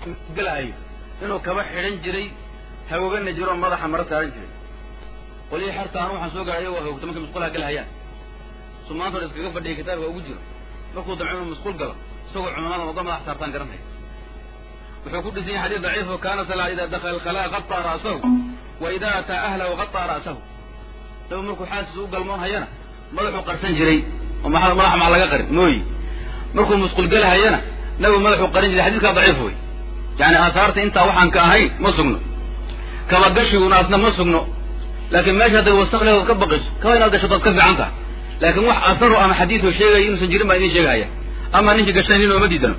galahayo inuu kaba xidhan jiray hagogana jiro oo madaxa maro saaran jiray qolihii xerta anu waxaan soo garay ayagoo hawogta markay musqulaha galahayaan sumaantood iskaga fadhiya kitaabka ugu jiro markuu damco inuu musqul galo isagoo cumamada oga madax saartaan garanaya wuxuu ku dhisan yahay xadiis daciif oo kaana sala ida dakala alkhalaa qaطaa ra'sahu wa ida ataa ahlahu qaطaa ra'sahu nabi markuu xaaskiisa u galmoon hayana madaxuu qarsan jiray oo maa madaxa maa laga qarin mooyi markuu musqul galahayana nabigu madaxuu qarin jiray xadiiskaa daciif wey yani aahaarta intaa waxaan ka ahayn ma sugno kaba gashiguna asna ma sugno laakiin meesha hadday wasaq leedood ka baqayso kaba inaad gasho dood ka fiican tahay laakiin wax asaru ama xadiido sheegaya inuusan jirin baa idin sheegahaya ama ninkii gashan nin ooma diidano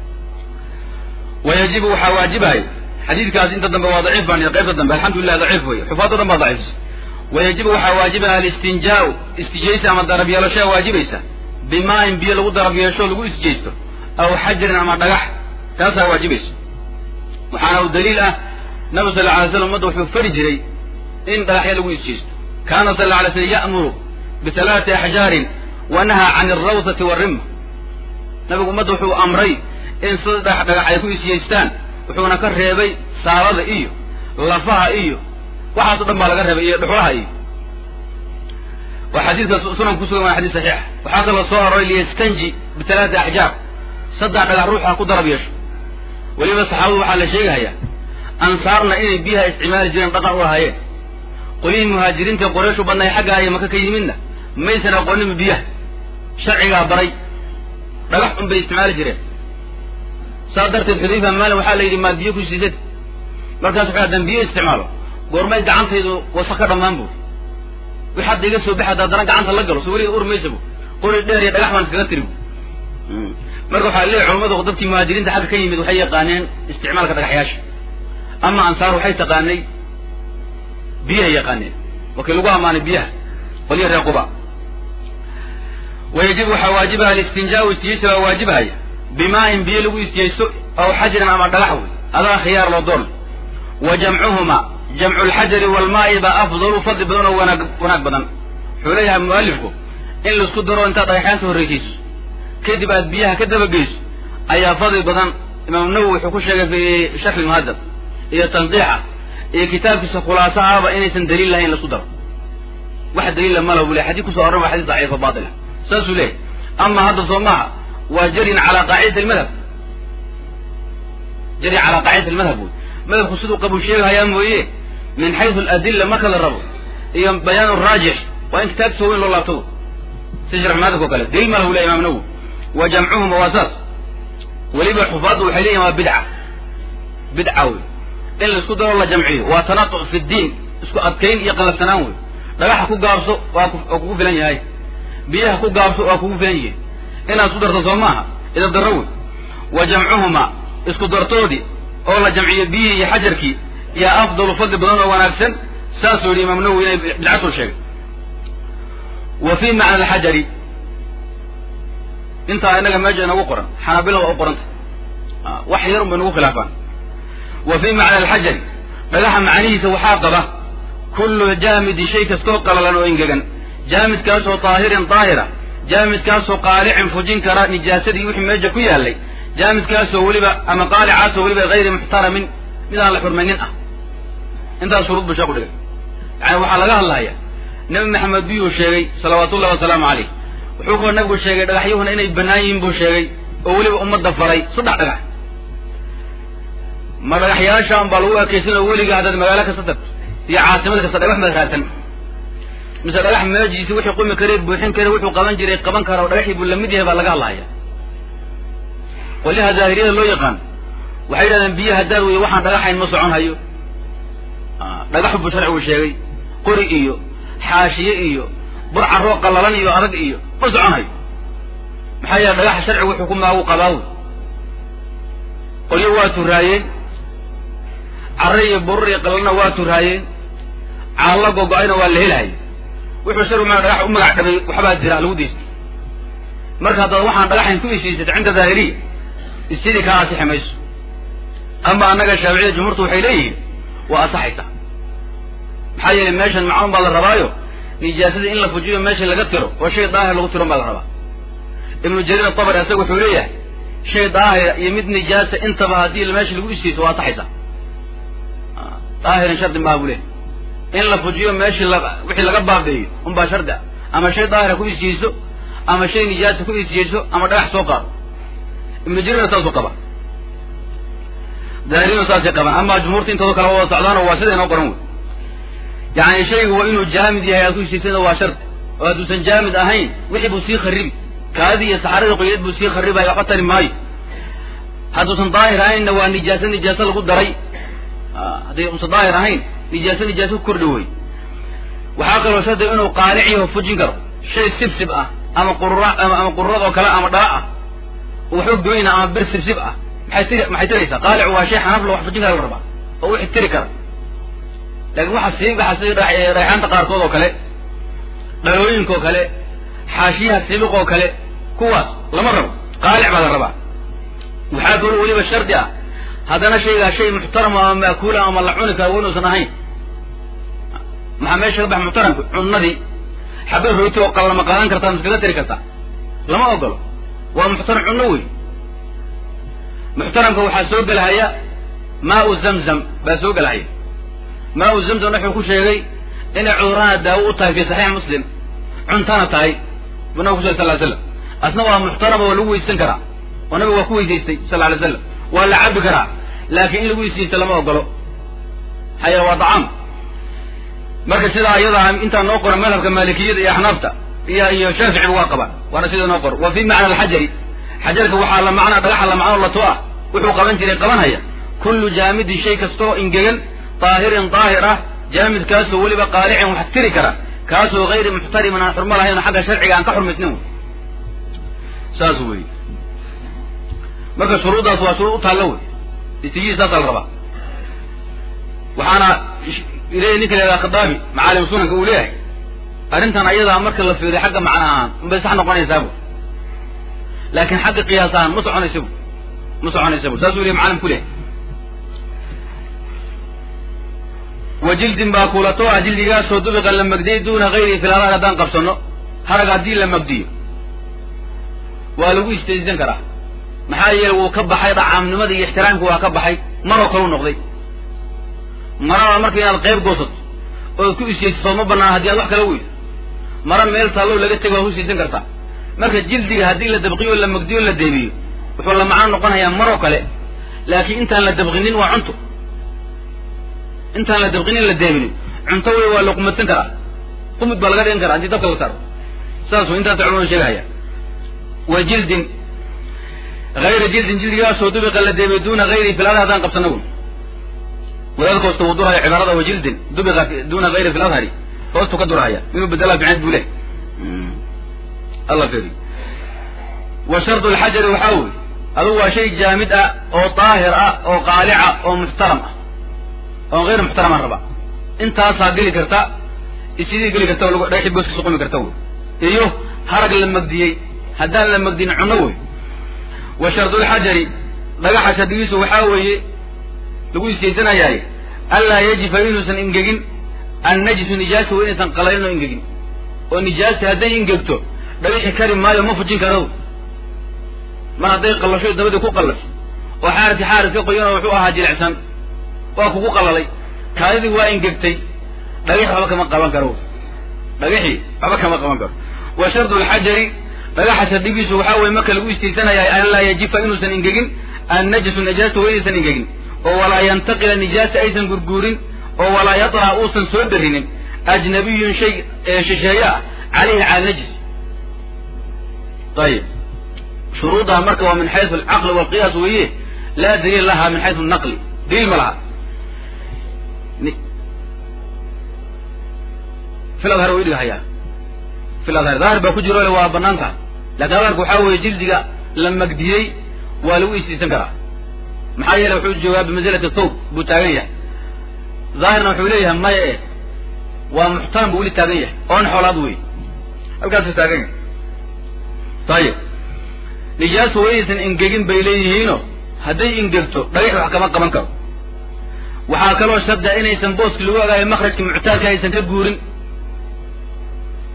wayajibu waxaa waajibahaya xadiidkaas inta dambe waa daciif baan qaybta dambe alxamdulilah daciif wey xufaado dhan baa daciifsa wayajibu waxaa waajibaya alistinjaau istijaysa ama darab yeelashaa waajibaysa bimaa-in biyo lagu darab yeesho lagu istijaysto aw xajarin ama dhagax taasaa waajibaysa waxaana u daliil ah nabi sal lla alay slam umadda wuxuu fari jiray in dhagaxya lagu istijaysto kaana sal alla alay slam ya'muru bitalaati axjaarin wa nahaa can alrawsati walrimma nabigu ummadda wuxuu amray in saddex dhagax ay ku isyeystaan wuxuuna ka reebay saalada iyo lafaha iyo waxaaso dhan baa laga reebay iyo dhuxulaha iyo waa xadiidka sunan kusugan waa xadiis saxiixa waxaa kaloo soo aroray liyastanji bitalaati axjaar saddex dhagax ruuxa ku darab yeesho weliba saxaabadu waxaa la sheegahayaa ansaarna inay biyaha isticmaali jireen dhaqan u lahaayeen qolihii muhaajiriinta qoreyshu badnay xaggaa iyo maka ka yimidna maysan aqooninba biyaha sharcigaa baray dhagax un bay isticmaali jireen saas darteed xudayfa maalin waxaa la yidhi maad biyo ku siisad markaas wuxuu hadan biyo isticmaalo goormay gacantaydu wasaq ka dhammaan buuri wix hadda iga soo baxada haddana gacanta la galo so weliga ur maysa bu qori dheer iyo dhagax baan iskaga tiri bu marka waxaa leeyahy culamadu dadkii muhaajiriinta xagga ka yimid waxay yaqaaneen isticmaalka dhagaxyaasha ama ansaar waxay taqaanay biyahay yaqaaneen wakii lagu ammaanay biyaha qolyo reer quba wayajib waxaa waajibaha alistinjaau istijaysa waa waajibahaya bimaa-in biyo lagu istijaysto aw xajarin ama dhagax wey adaa khiyaar loo doon wa jamcuhuma jamcu lxajari waalmaa'i baa afdalu fadli badan oo wanaag wanaag badan wuxuu leeyahay mualifku in laisku daro intaad dhagaxyaanta horreysiiso kadib aad biyaha ka dabageyso ayaa fadli badan imaamu nawowi wuxuu ku sheegay fi sharxi muhadab iyo tanqiixa iyo kitaabkiisa khulaaso ahba inaysan daliil lahayn laisku daro wax daliila mala bu le xadii kuso arran waa xadis daciifa baatila saasuu leeyahy ama hadda soo maaha waa jarin calaa qaacidati almadhab jari calaa qaacidati almadhab wey madhabku siduu qabuu sheegahayaa mooye min xaysu aladilla marka la rabo iyo bayaan raajix waa in kitaabkiisa weyn loo laabtado si sharx madhabka o kale daliil ma lahu le imam nawowi wa jamcuhuma waa saas weliba xufaaddu waxay leeyihin waa bidca bidca wey in laisku daro la jamciyo waa tanatuc fi ddiin isku adkayn iyo qalafsanaan wey dhagaxa ku gaabso waa waa kugu filan yahay biyaha ku gaabso waa kugu filan yihiin inaad isku darto soo maaha idab darro wey wa jamcuhuma isku dartoodii oo la jamciyo biyihii iyo xajarkii yaa afdalu fadli badan oo wanaagsan saasuu yidhi imaam nawowi inay bidcasuu sheegay wa fi macna alxajari intaa inaga meesha inagu qoran xanaabila waa u qoranta wax yar un bay nagu khilaafaan wa fi macna alxajari dhagaxa macnihiisa waxaa qaba kullu jaamidi shay kastoo qalalan oo engegan jaamidkaasoo daahirin daahira jaamidkaasoo qaalicin fujin kara nijaasadii wixii meesha ku yaallay jaamidkaasoo weliba ama qaalicaasoo weliba hayri muxtaramin mid aan la xurmaynin ah intaas shuruud buu sheeku dhigay yani waxaa laga hadlaya nebi maxamed biyuu sheegay salawaatullahi wasalaamu caleyh wuxuu kaloo nabigu sheegay dhagaxyuhuna inay bannaan yihiin buu sheegay oo weliba ummadda faray saddex dhagax ma dhagaxyaashaan baa lagu ekaysan oo weliga haddaad magaalo kasta tagto iyo caasimad kasta dhagax maad raadsan mise dhagax meejiisi wixii qumi karee buuxin kare wuxuu qaban jiray qaban kara oo dhagaxii buu lamid yahay baa laga hadlaya qolyaha zaahiriyada loo yaqaan waxay yidhahdeen biyo haddaad weye waxaan dhagaxayn ma socon hayo dhagaxu buu sharcigu sheegay qori iyo xaashiye iyo burcaroo qallalan iyo adag iyo ma socon hayo maxaa yeele dhagaxa sharcigu wuxuu ku maagu qabaawi qolyo waa turaayeen carre iyo burur iyo qallalna waa turaayeen caallo gogo-ayna waa la helahaya wuxuu sharcigu maa dhagax u magac dhabay waxbaa jira lagu daystay marka haddaad waxaan dhagaxayn ku isiisata cinda daahiriya isidii kaa asixi mayso ama annaga shaaficiyada jumhuurtu waxay leeyihiin waa asaxaysaa maxaa yeelay meeshan macluum baa la rabaayo nijaasadii in la fujiyo meesha laga tiro oo shay daahir lagu tiron baa la rabaa ibnu jariir atabari asaga wuxuu leeyahay shay daahira iyo mid nijaasa intaba haddii meesha lagu istijaysto waa saxaysaa daahirin shardi maaha buu lehay in la fujiyo meeshii la wixii laga baabeeyo unbaa shardi ah ama shay daahira ku istijayso ama shay nijaasa ku istijayso ama dhagax soo qaado ibnu jariirna saasuu qaba daahirinu saasay qabaan ama jumhuurta intooda kale wada socdaano waa sida inoo qoran wey yani shaygu waa inuu jaamid yahay aad ku istaysana waa shardi oo hadduusan jaamid ahayn wixii buu sii kharibi kaadii iyo saxaradii qoyadeed buu sii kharibaya waxba tari maayo hadduusan daahir ahaynna waa nijaase nijaase lagu daray hadday usan daahir ahayn nijaase nijaase ku kordhi wey waxaa kaloo shardi inuu qaalic yaho fujin karo shay sibsib ah ama qurura ama qururad oo kale ama dhala ah waxba goyna ama bir sibsib ah maxay tiri maxay tiraysaa qaalic waa shay xanaf la wax fujin kara la rabaa oo wixi tiri kara laakiin waxa sii waxa sii rayxaanta qaarkood oo kale dhalooyinka oo kale xaashiyaha sibiq oo kale kuwaas lama rabo qaalic baa la rabaa waxaa kaloo weliba shardi ah haddana shaygaa shay muxtarama ama maakuula ama la cuni kara waynuusan ahayn maxaa meesha ka bax muxtaramka cunnadii xabad rooti oo qallama qaadan kartaa miskaga tiri kartaa lama ogolo waa muxtaram cunno wey muxtaramka waxaa soo gelahaya maau zamzam baa soo gelahaya maau zamzam wuxuu ku sheegay inay cudurana daawo u tahay fi saxiix muslim cuntana tahay bu nabig ku sal sal slam asna waa muxtarama waa lagu weysan karaa oo nabiga waa ku weysaystay sal alay slam waa la cabi karaa laakiin in lagu weysaysto lama ogolo maxaa yeele waa dacaam marka sidaa iyadaa intaa noo qoran madhabka maalikiyada iyo axnaafta iyo iyo shaaficiba waa qabaan waana sida noo qoran wa fi macna alxajari xajarka waxaa la macnaa dhagaxa la macno lato ah wuxuu qaban jiray qabanhaya kullu jaamidin shay kastaoo ingegan daahirin daahir ah jaamidkaasoo weliba qaalicin wax tiri kara kaasoo hayri muxtarimin aan xurmo lahayn xagga sharciga aan ka xurmaysnin wey saas wey marka shuruuddaas waa shuruud u taallo wey istijii saasaa la rabaa waxaana leeyahy ninka la khadaabi macaalim sunanka uu leeyahay arrintan ayadaa marka la fiiriyo xagga macna ahaan unbay sax noqonaysaabo laakiin xagga qiyaas ahaan ma soconaysabu ma soconaysabu saasuu leyahy macalim ku leeyahay wa jildin baa kulato ah jildigaasoo dubiqa la magdiyey duuna hayrihi fil harag haddaan qabsano harag haddii la magdiyo waa lagu istaysan karaa maxaa yeele wuu ka baxay dhacaamnimada iyo ixtiraamka waa ka baxay maroo kalu noqday marada marka inaad qayb goosato ood ku istaysato ma banaan haddii aad wax kala weydo mara meel taallow laga tego waa ku istaysan kartaa marka jildiga haddii la dabqiyo la magdiyo la deebiyo wuxuu la macno noqonayaa maroo kale laakiin intaan la dabqinin waa cunto intaan la dabqinin la deebinin cunto wey waa la qumadsan karaa qumud baa laga dhigan karaa haddii dabka la saaro saas way intaasa culamadu sheegahaya wa jildin hayra jildin jildigaasoo dubiqa la deebay duuna hayrihi fil adhar haddaan qabsana wy wadaadka hoosta wuu durhaya cibaarada wa jildin dubiqa duuna hayri fil adhari hoostu ka durhaya inuu bedelaa bicneed buu leh alla feri wa shardu lxajari waxaa wey adugu waa shay jaamid ah oo daahir ah oo qaalica oo muxtaram ah oon hayr muxtaramaan rabaa intaasaa geli karta isidii geli karta oo dhagaxii booskiisa qumi karta wey iyo harag la magdiyey haddaan la magdin cunno wey wa shardulxajari dhagaxa shardigiisu waxaa weeye lagu istaysanayaaye anlaa yajifa inuusan ingegin annajisu nijaasa wa inaysan qalalin oo ingegin oo nijaasa hadday ingegto dhagaxi kari maayo ma fujin karo mar hadday qallasho dabadii ku qallasho oo xaarki xaaris ka qoyan oo wuxuu ahaa jilicsan waa kugu qalalay kaadidii waa ingegtay dhagaxi waxba kama qaban karo dhagaxii waxba kama qaban karo wa shardu lxajari dhagaxa shardigiisu waxaa weye marka lagu istaysanaya an laa yajifa inuusan ingegin annajasu najaasa wa inaysan ingegin oo walaa yantaqila nijaasa aysan gurguurin oo walaa yadra uusan soo darinin ajnabiyun shay shisheeye ah calayhi cala najis ayib shuruudaha marka waa min xaysu alcaqli walqiyaas weeye laa daliil laha min xaysu naqli daliil ma laha fil adhar way idhigahayaa fil adhar daahir baa ku jiro le waa banaan tahay laakiin adharka waxaa weeye jildiga la magdiyey waa lagu istaysan karaa maxaa yeele wuxuu joogaa bimansilati thawb buu taagan yahay daahirna wuxuu leeyahay maya eh waa muxtaram buu weli taagan yahay oon xoolaad wey halkaasuu taagan yahay ayib nijaasu waa inaysan ingegin bay leeyihiino hadday ingegto dhagax wax kama qaban karo waxaa kaloo sharda inaysan booski lagu ogaayo makrajka muctaadka aysan ka guurin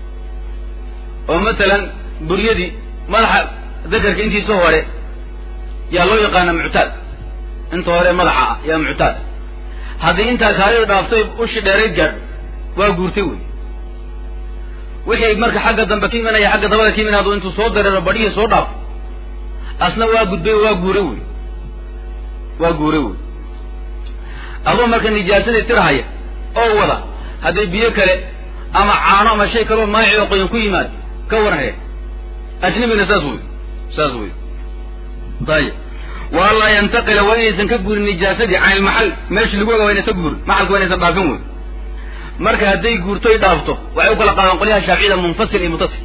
oo masalan buryadii madaxa dakarka intiisa hore yaa loo yaqaana muctaad inta hore madaxa ah yaa muctaad haddii intaa kaadida dhaaftay ushi dheerayd gaadho waa guurtay wey wixii marka xagga dambe ka imanaya xagga dabada ka imanaya hadduu intuu soo dareero badhihii soo dhaafo asna waa gudbay waa guuray wey waa guuray wey adoo marka nijaasadii tirahaya oo wada hadday biyo kale ama caano ama shay kaleo maaci oo qoyan ku yimaado ka warhaya ajnabina saas wey saas wey ayib wa anlaa yantaqila waa inaysan ka guurin nijaasadii can ilmaxal meesha lagu oga waa inaysan guurin maxalka waa inaysan dhaafin wey marka hadday guurtoy dhaafto waxay u kala qaadaan qolyaha shaaficiyada munfasil iyo mutasil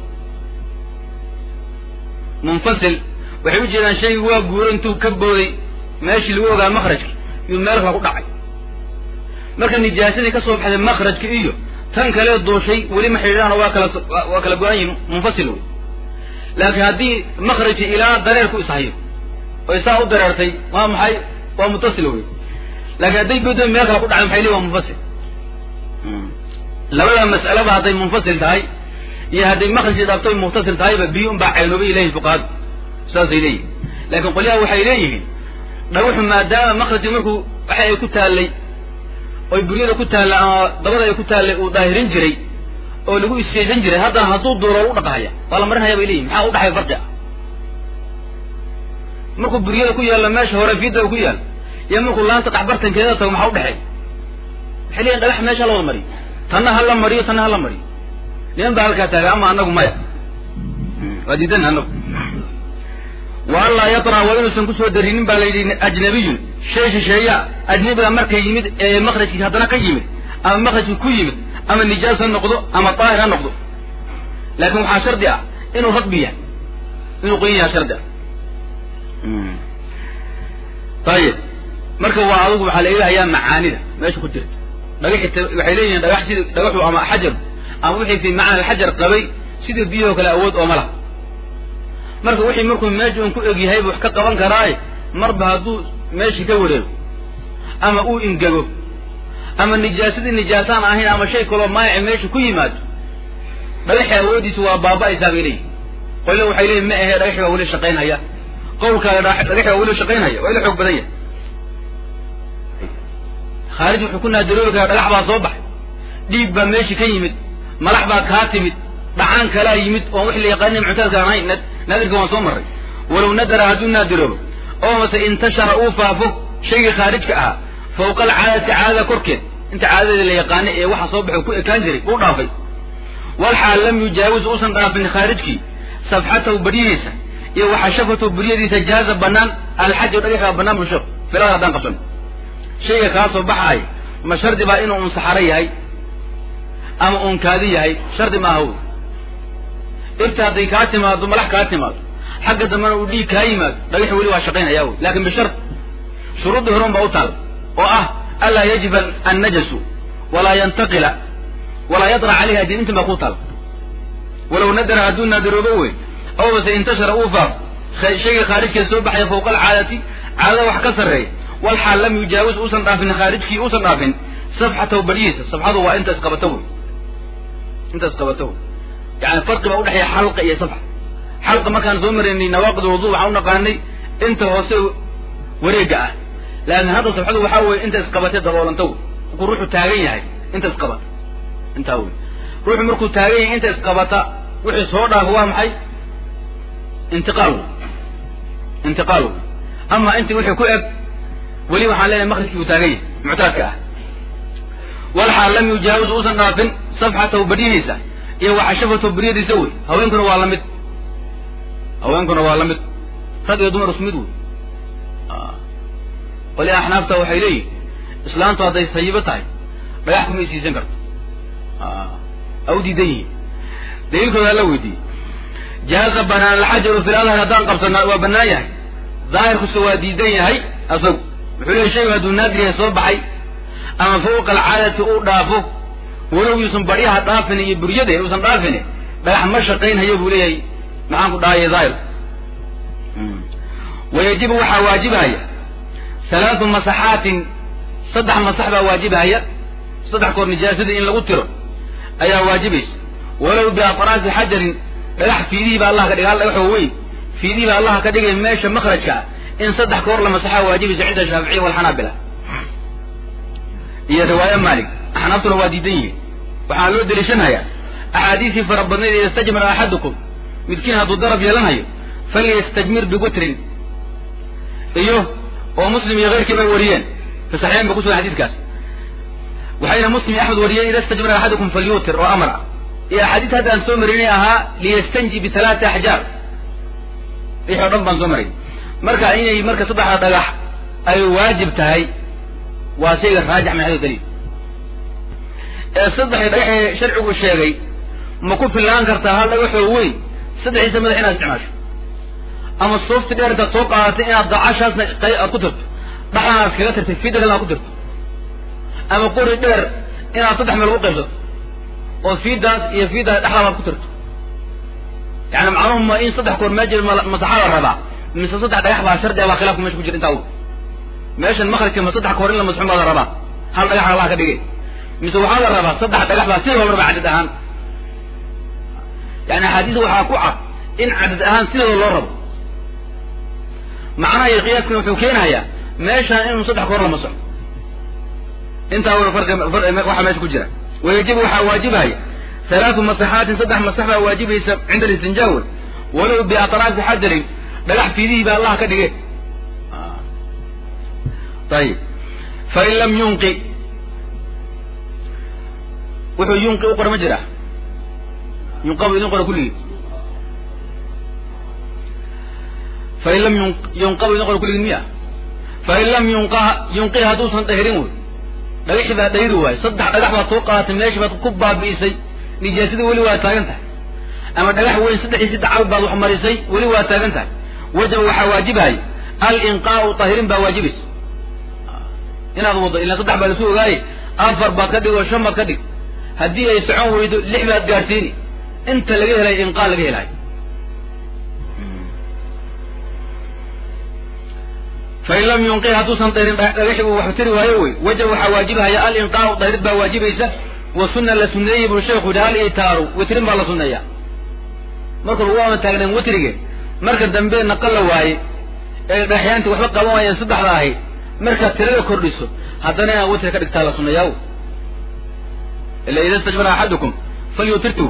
munfasil waxay u jeedaan shaygi waa guuro intuu ka booday meeshii lagu ogaa makrajka iyuu meel kala ku dhacay marka nijaasadii ka soo baxday makrajka iyo tan kale duushay weli ma xidhiidhaan waa kala waa kala go-an yihin munfasil wey laakiin haddii makrajki ilaa dareerku ishayo oy saa u dareertay waa maxay waa mutasil wey laakiin hadday godo meel kale ku dhacday maxay leeyi waa munfasil labada mas'alaba hadday munfasil tahay iyo hadday makrajki dhaaftoy muttasil tahayba biyo un baa caynoobay leeyihin fuqahadu saasay leeyihin laakiin qolyaha waxay leeyihiin dhagaxu maadaama makrajki markuu waxa ay ku taallay oy buryada ku taalla ama dabada ay ku taallay uu daahirin jiray oo lagu isjeesan jiray haddana hadduu duuro u dhaqahaya waa la marinhaya bay leeyihin maxaa udhaxay farqi ah markuu buryada ku yaallo meesha hore fiidda ku yaal iyo markuu laanta qaxbartankeeda tago maxaa udhexeey waxay leeyihin dhagax meesha la wada mariyo tanna ha la mariyo tanna ha la mariyo niman baa halkaa taagay ama anagu maya waa diidan anagu wa an laa yatra waa inuusan kusoo darinin baa la yidhi ajnabiyun shay shisheeya ajnabiga marka yimid ee makrajkii haddana ka yimid ama makrajkii ku yimid ama nijaas ha noqdo ama daahir ha noqdo laakiin waxaa shardi ah inuu ragbi yahay inuu qoyan yaha shardi ah ayib marka waa adugu waxaa la ilahayaa macaanida meesha ku jirta dhagaxi waxay leeyihiin dhagax sida dhagaxu ama xajar ama wixii fi macana alxajar qabay sida biyahoo kale awood ooma laha marka wixii markuu meesha un ku egyahay bu wax ka qaban karaaye marba hadduu meeshii ka wareego ama uu ingego ama nijaasadii nijaasaan ahayn ama shay kaloo maayaci meesha ku yimaado dhagaxi awoodiisu waa baaba-aysaa bay leeyihin qolna waxay leeyihin ma ahe dhagaxi baa weli shaqaynhaya qawlkaale dhagaxi baa weli shaqaynhaya waa ila xoog badan yahay khaarij wuxuu ku naadaroobi karaa dhagax baa soo baxay dhiig baa meeshii ka yimid malax baa kaa timid dhacaan kalaa yimid oon wix la yaqaanin muctadka aan ahayn naadirka waan soo marray walow nadara hadduu naadiroobo oo mase intashara uu faafo shaygii khaarijka ahaa fawqa alcaadati caadada korkeed inta caadadeeda la yaqaana ee waxa soo baxay ku ekaan jiray uu dhaafay walxaal lam yujaawis uusan dhaafin khaarijkii safxatahu baryihiisa iyo waxashafatahu buryadiisa jaaza banaan alxajar dhagaxa banaan busho filada haddaan qabsan shayga kaa soo baxaay ma shardi baa inuu un saxaro yahay ama uun kaadi yahay shardi maaha wy ifta hadday kaa timaado malax kaa timaado xagga dambena uu dhiig kaa yimaado dhagaxi weli waa shaqaynaya wy lakin bishart shuruuddii horon baa u taal oo ah anlaa yajiba annajasu walaa yantaqila walaa yadra calayhi adin intin baa ku taal walow nadara hadduu naadiroobo wey aw mase intashara uu faaf shayga khaarijkeeda soo baxaya fawqa alcaadati caadada wax ka sarreeya walxaal lam yujaawis uusan dhaafin khaarijkii uusan dhaafin safxatahu baryihiisa safxadu waa inta isqabato wey inta isqabato wey yani farqi baa udhexeeya xalqa iyo safxa xalqa markaan soo maraynay nawaaqid wudu waxaan u naqaanay inta hoose wareega ah laakin hadda safxadu waxaa weye inta isqabatay daboolanta wey markuu ruuxu taagan yahay inta isqabata intaa wey ruuxu markuu taagan yahay inta isqabata wixii soo dhaafo waa maxay intiqaal wey intiqaal wey ama inti wixii ku eg weli waxaan leenahay makrajkii uu taagan yahay muctaadka ah walxaal lam yujaawis uusan dhaafin safxatahu baryihiisa iyo waxashafatahu baryadiisa wey haweenkuna waa lamid haweenkuna waa lamid rag iyo dumar isku mid wey qoli axnaafta waxay leeyihin islaantu hadday sayibo tahay dhagax kuma isiisan karto a u diidan yihiin daliilkooda hala weydiiyey jaaza banaan alxajaru fi ladhar haddaan qabsana waa banaan yahay daahirkusa waa diidan yahay asagu wuxuu leeyahy shaygu hadduu naadir yahay soo baxay ama fawqa alcaadati uu dhaafo walow yuusan baryaha dhaafin iyo buryade uusan dhaafin dhagax ma shaqaynhayo buu leeyahay maxaan ku dhahaye daahir wayajibu waxaa waajibahaya halaatu masaxaatin saddex masax baa waajibahaya saddex koor nijaasadii in lagu tiro ayaa waajibaysa walow biatraafi xajarin dhagax fiidihii baa allah ka dhigay hal dhagaxoo weyn fiidihii baa allah ka dhigay meesha makrajka ah in saddex koor la masaxaa waajibaysa cinda shaaficiya walxanaabila iyo riwaayo maalik axnaabtuna waa diidan yihiin waxaa loo deliishanayaa axaadiisii fara badnayd yastajmir axadukum midkiin hadduu darab yeelanayo falyastajmir bigutrin iyo oo muslim iyo keyrkiiba wariyeen fi saxiixayn ba ku sugan xadiidkaas waxayna muslim iyo axmed wariyeen ida stajmira axadukum falyutir oo amar ah iyo axaadiis hadda aan soo marinay ahaa liyastanji bitalaati axjaar wixii o dhan baan soo maray marka inay marka saddexda dhagax ay waajib tahay waa shayga raajix min xadiis daliil ee saddexda dhagax ee sharcigu sheegay ma ku fillaan kartaa hal dhagaxoo weyn saddexdiisa madax inaad isticmaasho ama soofti dheer intaad soo qaadatay inaad dacashaasna aad ku tirto dhaxdana aad kaga tirtay fida kalena aad ku tirto ama qori dheer inaad saddex meel ugu qaybsato oo fiidaas iyo fiidaas dhexdaad ku tirto yani macnuhu ma in saddex koor meejir masaxa la rabaa mise saddex dhagax baa shardi a baa khilaafku mesha ku jira intaa meeshan makrajka ma saddex koor in la masxun baa la rabaa hal dhagax allah ka dhigay mise waxaa la rabaa saddex dhagax baa sida loo rabaa cadad ahaan yani axaadiisa waxaa ku cad in cadad ahaan sidooda loo rabo macnaha iyo qiyaaskana wuxuu keenayaa meeshaan inuu saddex koor la masxo intaa w waxaa meesha ku jira wayajibu waxaa waajibaya halaatu masaxaatin saddex masax baa waajibaysa cinda alistinjaawe walow biatraafi xajarin dhagax fiidihii baa allah ka dhige ayib fain lam yunqi wuxuu yunqi u qora ma jira yunqabu idin qora kulligii fain lam yunqabu idin qora kulligii miya fain lam yunqa yunqi hadduusan dhahirin wey dhagaxii baa dhahiri waayo saddex dhagax baad soo qaadatay meeshii baad ku baabi'isay nijaasadii weli waa taagan tahay ama dhagax weyn saddexdiisi dacal baad wax marisay weli waa taagan tahay wajaba waxaa waajibaya alinqaau tahirin baa waajibaysa inaad wado ilaa saddex baa lasu ogaaye afar baad ka dhig oo shan baad ka dhig haddii ay socon weydo lix baad gaadhsiini inta laga helay inqaa laga helayo fain lam yunqi hadduusan dayrin dhagaxi uu wax tiri waayo wey wajab waxaa waajibahaya alinqaau dayrid baa waajibaysa wa sunna la suneeyey buu sheekhu yidhi hal itaaru witrin baa la sunneeya marka lagu ama taagneen witrige marka dambe naqal la waaye ee dhagaxyaantii waxba qaban waayeen saddexda ahayd markaad tirada kordhiso haddana inaad witri ka dhigtaa la sunneeyaa ila ida stajmara axadukum falyutirtu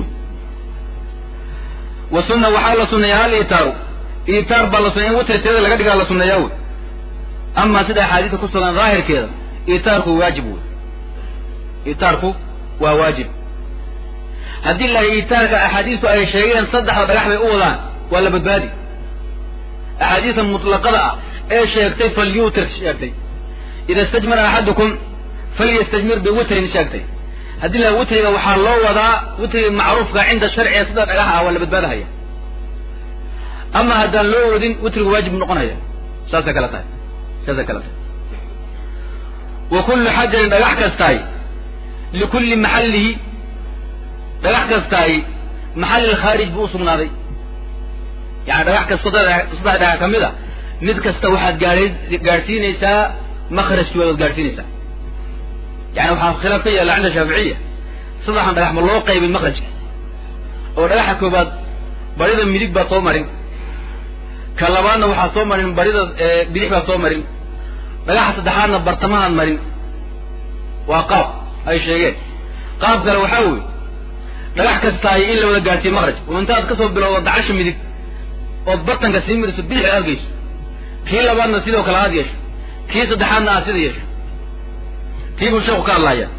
wa sunna waxaa la sunneeya hal itaaru itaar baa la sunneya in witri tirada laga dhigaa la sunneeyaa wey ama sida axaadiista ku sugan daahirkeeda itaarku waajib wey itaarku waa waajib haddii la itaarka axaadiistu ay sheegeen saddexda dhagax bay u wadaan waa la badbaadi axaadiista mutlaqada ah ee sheegtay falyutir sheegtay ida istajmara axadukum falyastajmir biwitrin sheegtay haddii la witriga waxaa loo wadaa witriga macruufka cinda sharciga sida dhagax ah waa la badbaadahaya ama haddaan loo wadin witriga waajib noqonaya saasay kala tahay saasay kala tahay wa kullu xajarin dhagax kastaay likulli maxallihi dhagax kastaay maxalli lkhaarij buu usugnaaday yani dhagax kasta saddex dhagax kamid a mid kasta waxaad gaadhay gaadhsiinaysaa makrajkii waad gaadhsiinaysaa yani waxaa khilaaf ka yaalla cinda shaaficiya saddexan dhagax ma loo qaybin makrajka oo dhagaxa koobaad barida midig baad soo marin ka labaadna waxaad soo marin barida bidix baad soo marin dhagaxa saddexaadna bartamahaad marin waa qaab ay sheegeen qaab kale waxaa wey dhagax kastaay in la wada gaadhsiiye makraj oo intaad kasoo bilowdo dacasha midig ood bartanka sii mariso bidix aad geyso kii labaadna sidoo kale aad yeesho kii saddexaadna aad sida yeesho kii buu sheeku ka hadlaya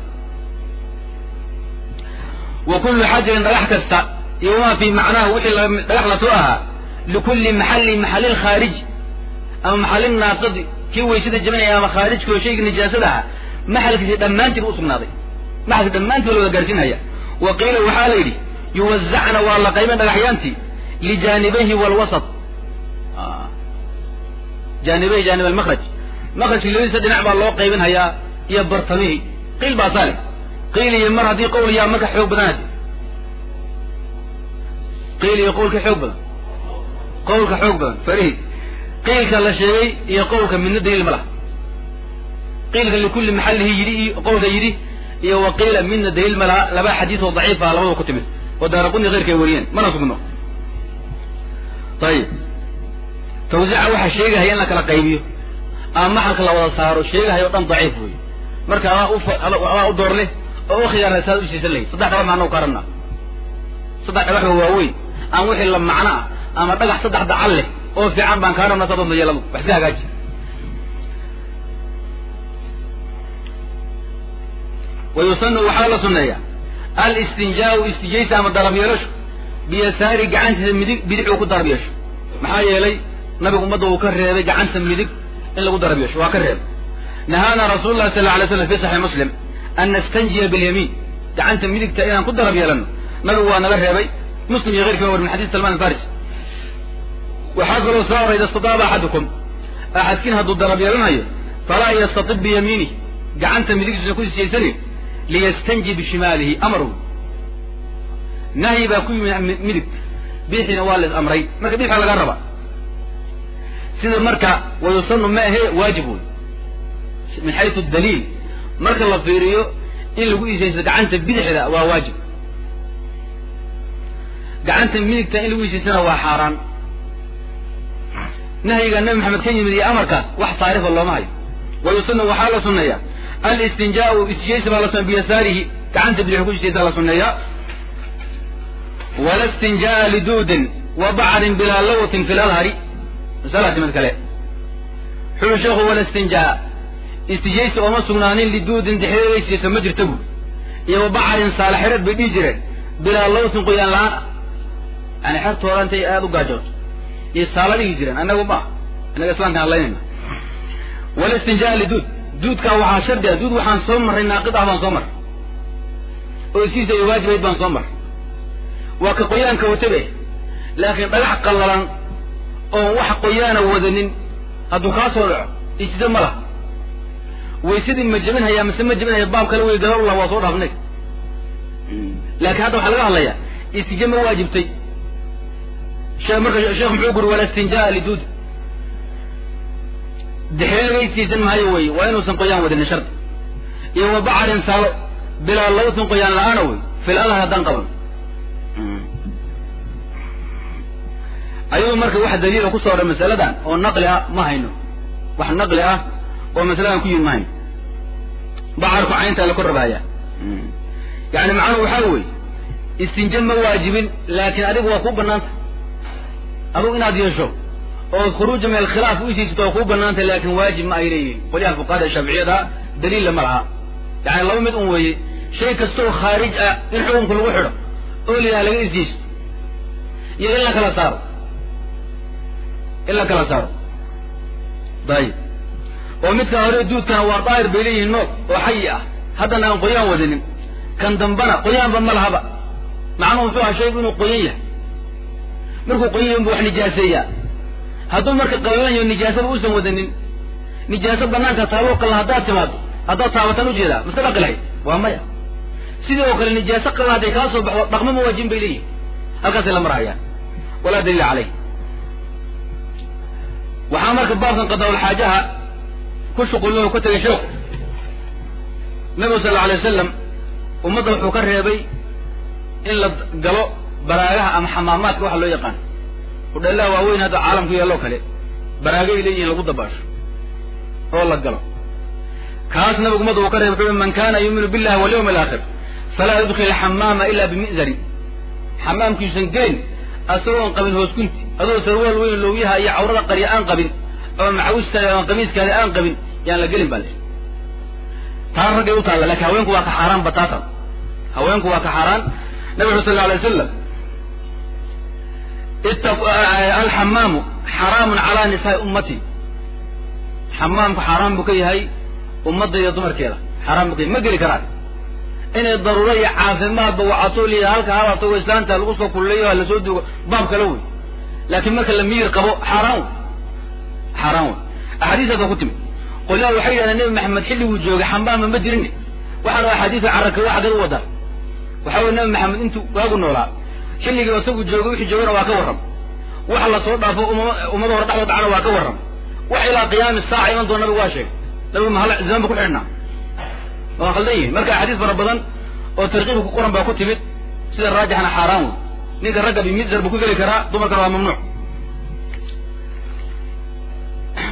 wa kullu xajarin dhagax kasta iyo wamaa fii macnaahu wixii dhagax lasoo ahaa likulli maxalli maxalil khaariji ama maxalil naaqadi kii weysada jabinaya ama khaarijka oo shayga nijaasada aha maxalkiisi dhammaantii bu usugnaaday maxalki dhammaantii ba la wada gaarsiinhaya wa qiila waxaa la yidhi yuwazacna waa la qaybin dhagaxyaantii lijaanibayhi walwasat jaanibayhi jaanib almakraj makrajki labadiisa dhinac baa loo qaybin hayaa iyo bartamihii qiil baa saale qiil iyo mar haddii qowl yaa marka xoog badan hadi qiil iyo qowlka xoog badan qowlka xoog badan farihi qiilka la sheegay iyo qowlka midna daliil ma laha qiilka likulli maxallihi yidhi iyo qowlka yidhi iyo wa qiila midna daliil ma laha laba xadiis oo daciifa labadaba ku timid oo daaraquni keyrka ay wariyeen mana sugno ayib tawsiica waxaa sheegahaya in la kala qaybiyo ama maxalka la wada saaro sheegahayo o dhan daciif wey marka adaa u adaa u door leh oo u khiyaarna saad u siisan lahayd saddex dhagax maana u karanaa saddex dhagaxoo waaweyn aan wixii la macno ah ama dhagax saddex dacal leh oo fiican baan kaa rabnaa saad doonta yeeladu wax iska hagaaji wa yusanu waxaa la sunneeyaa alistinjaau istijaysa ama darab yeelasho biyasaari gacantiisa midig bidix uu ku darab yeesho maxaa yeelay nabigu ummadda uu ka reebay gacanta midig in lagu darab yeesho waa ka reebay nahaana rasuulu llahi sal lla alay slam fi saxiix muslim an nastanjiya bilyamiin gacanta midigta inaan ku darab yeelano nabigu waa naga reebay muslim iyo keyrkii war min xadis salman alfaris waxaa kaloo soo orayda istadaaba axadukum axadkiin hadduu darab yeelanayo falaa yastatib biyamiinih gacanta midigtiisa ku siyaysani liyastanji bishimaalihi amaru nahyi baa ku yimi midig biixiina waa lais amray marka biixaa laga raba sida marka wayusanu ma ahe waajib wey min xaysu daliil marka la fiiriyo in lagu isaysto gacanta bidixda waa waajib gacanta midigta in lagu isaystana waa xaaraan nahyiga nabi maxamed ka yimid iyo amarkaas wax saarifa looma hayo wayusanu waxaa la sunneeyaa alistinjaau istijaysa baa la sunneya biyasaarihi gacanta bidix ku isaysta la sunneeyaa wala istinjaa liduudin wa bacrin bilaa lawtin fi lalhari masalaasi mid kale xuli sheekhu wala istinjaa istijaysa ooma sugnaanin liduudin dexdeedaysiisa ma jirta buur iyo wa bacarin saalaxireed bay dhihi jireen bilaa lawtin qoyaan la-aan ah yani xertooda intay aada u gaajooto iyo saala dhihi jireen annagu ma innaga islaamkaan hadlaynayna wala istinjaa liduud duudkaa waxaa shardi ah duud waxaan soo marray naaqid ah baan soo marray oo isiisa ay waajibayd baan soo marray waa ka qoyaanka watabe laakiin dhagax qallalan oon wax qoyaana wadanin hadduu kaa soo dhaco isida ma laha waysadii ma jebinhayaa mise ma jebinhaya baab kale wey gadallah waa soo dhaafnay laakiin hadda waxaa laga hadlayaa istije ma waajibtay shee marka sheekh muxuu guri wala istinjaa liduud dexreega istiisan maayo wey waa inuusan qoyaan wadanin shardi iyo wa bacarin saalo bilaa lawtin qoyaan la-aana wey fil adhar haddaan qaban ayuu marka wax daliila kusoo odhan masaladan oo naqli ah ma hayno wax naqli ah oo masaladan ku yimid ma hayno bacarku cayntaa la korrabaaya yani macnuhu waxaa weeye istinje ma waajibin laakiin adigu waa kuu banaanta adugu inaad yeesho oo khuruuja min alkhilaaf u isiisato waa kuu banaanta laakin waajib ma ay leeyihin qolyaha fuqahada shaaficiyada daliilla ma laha yani laba mid un weeye shay kastaoo khaarij ah in xukunka lagu xidho oo lilaha laga isiisto iyo in la kala saaro in la kala saaro dayib oo midkan hore duudkana waa daahir bay leeyihiin noog oo xayi ah haddana aan qoyaan wadanin kan dambana qoyaanba ma lahaba macnuhu muxuu aha shaygu inuu qoyan yahay markuu qoyan yahay bu wax nijaaseeyaa hadduu marka qallalan yaho nijaasaba uusan wadanin nijaaso banaanka taaloo qallan haddaad timaado haddaad taabatan ujeedaa mase dhaqi lahayd waa maya sidii oo kale nijaaso qallan hadday kaa soo baxdo dhaqmo ma waajibin bay leeyihin halkaasay la marhayaan walaa daliila caleyh waxaa marka baabkan qadaa'ulxaajaha ku shuqulin oo ka tegay sheekhu nabigu sal alla alay wasalam ummadda wuxuu ka reebay in la galo baraagaha ama xamaamaadka waxa loo yaqaan hudheelaha waaweyn hadda caalamku yeeloo kale baraagay leeyihin lagu dabaasho oo la galo kaas nabigu ummadda uu ka reebay wuxuu man kana yuuminu billahi walyawmi alaakhir falaa yudkhil xamaama ila bimi'zarin xamaamkiisan gelin asagoon qabin hoosgunti adoo sarwaal weyn lowyaha iyo cawrada qarya aan qabin ama macawistaada ama qamiiskaada aan qabin yaan la gelin baa le taa raggay u taalla lakin haweenku waa ka xaaraan bataatan haweenku waa ka xaaraan nabi uri sal la alay wasalam alxamaamu xaraamun calaa nisaai ummati xamaamku xaaraan buu ka yahay ummadda iyo dumarkeeda xaaraan buu ka yahay ma geli karaan inay daruuro iyo caafimaadba wacato liya halka halato islaanta lagu soo kulleeyo ha lasoo duugo baab kale wey laakiin marka la miyir qabo xaaraan wey xaaraan wey axaadiistaas waa ku timid qolyaha waxay yidhahdeen nebi maxamed xilliguu joogay xambaama ma jirin waxaana axaadiisa carraka waa xagad u wadaa waxa weye nebi maxamed intuu waagu noolaa xilligii isagu joogay wixii joogana waa ka warram wax la soo dhaafo umama ummada hore dhexdood dhacana waa ka warram wax ilaa qiyaami saaca iman doona nabigu waa sheegay nabigu mahal zamaan ba ku xidhnaa waa khaldan yihin marka axaadiis fara badan oo tarkiibka ku qoran baa ku timid sida raajixana xaaraan wey ninka ragga bimizar buu ku geli karaa dumarkana waa mamnuuc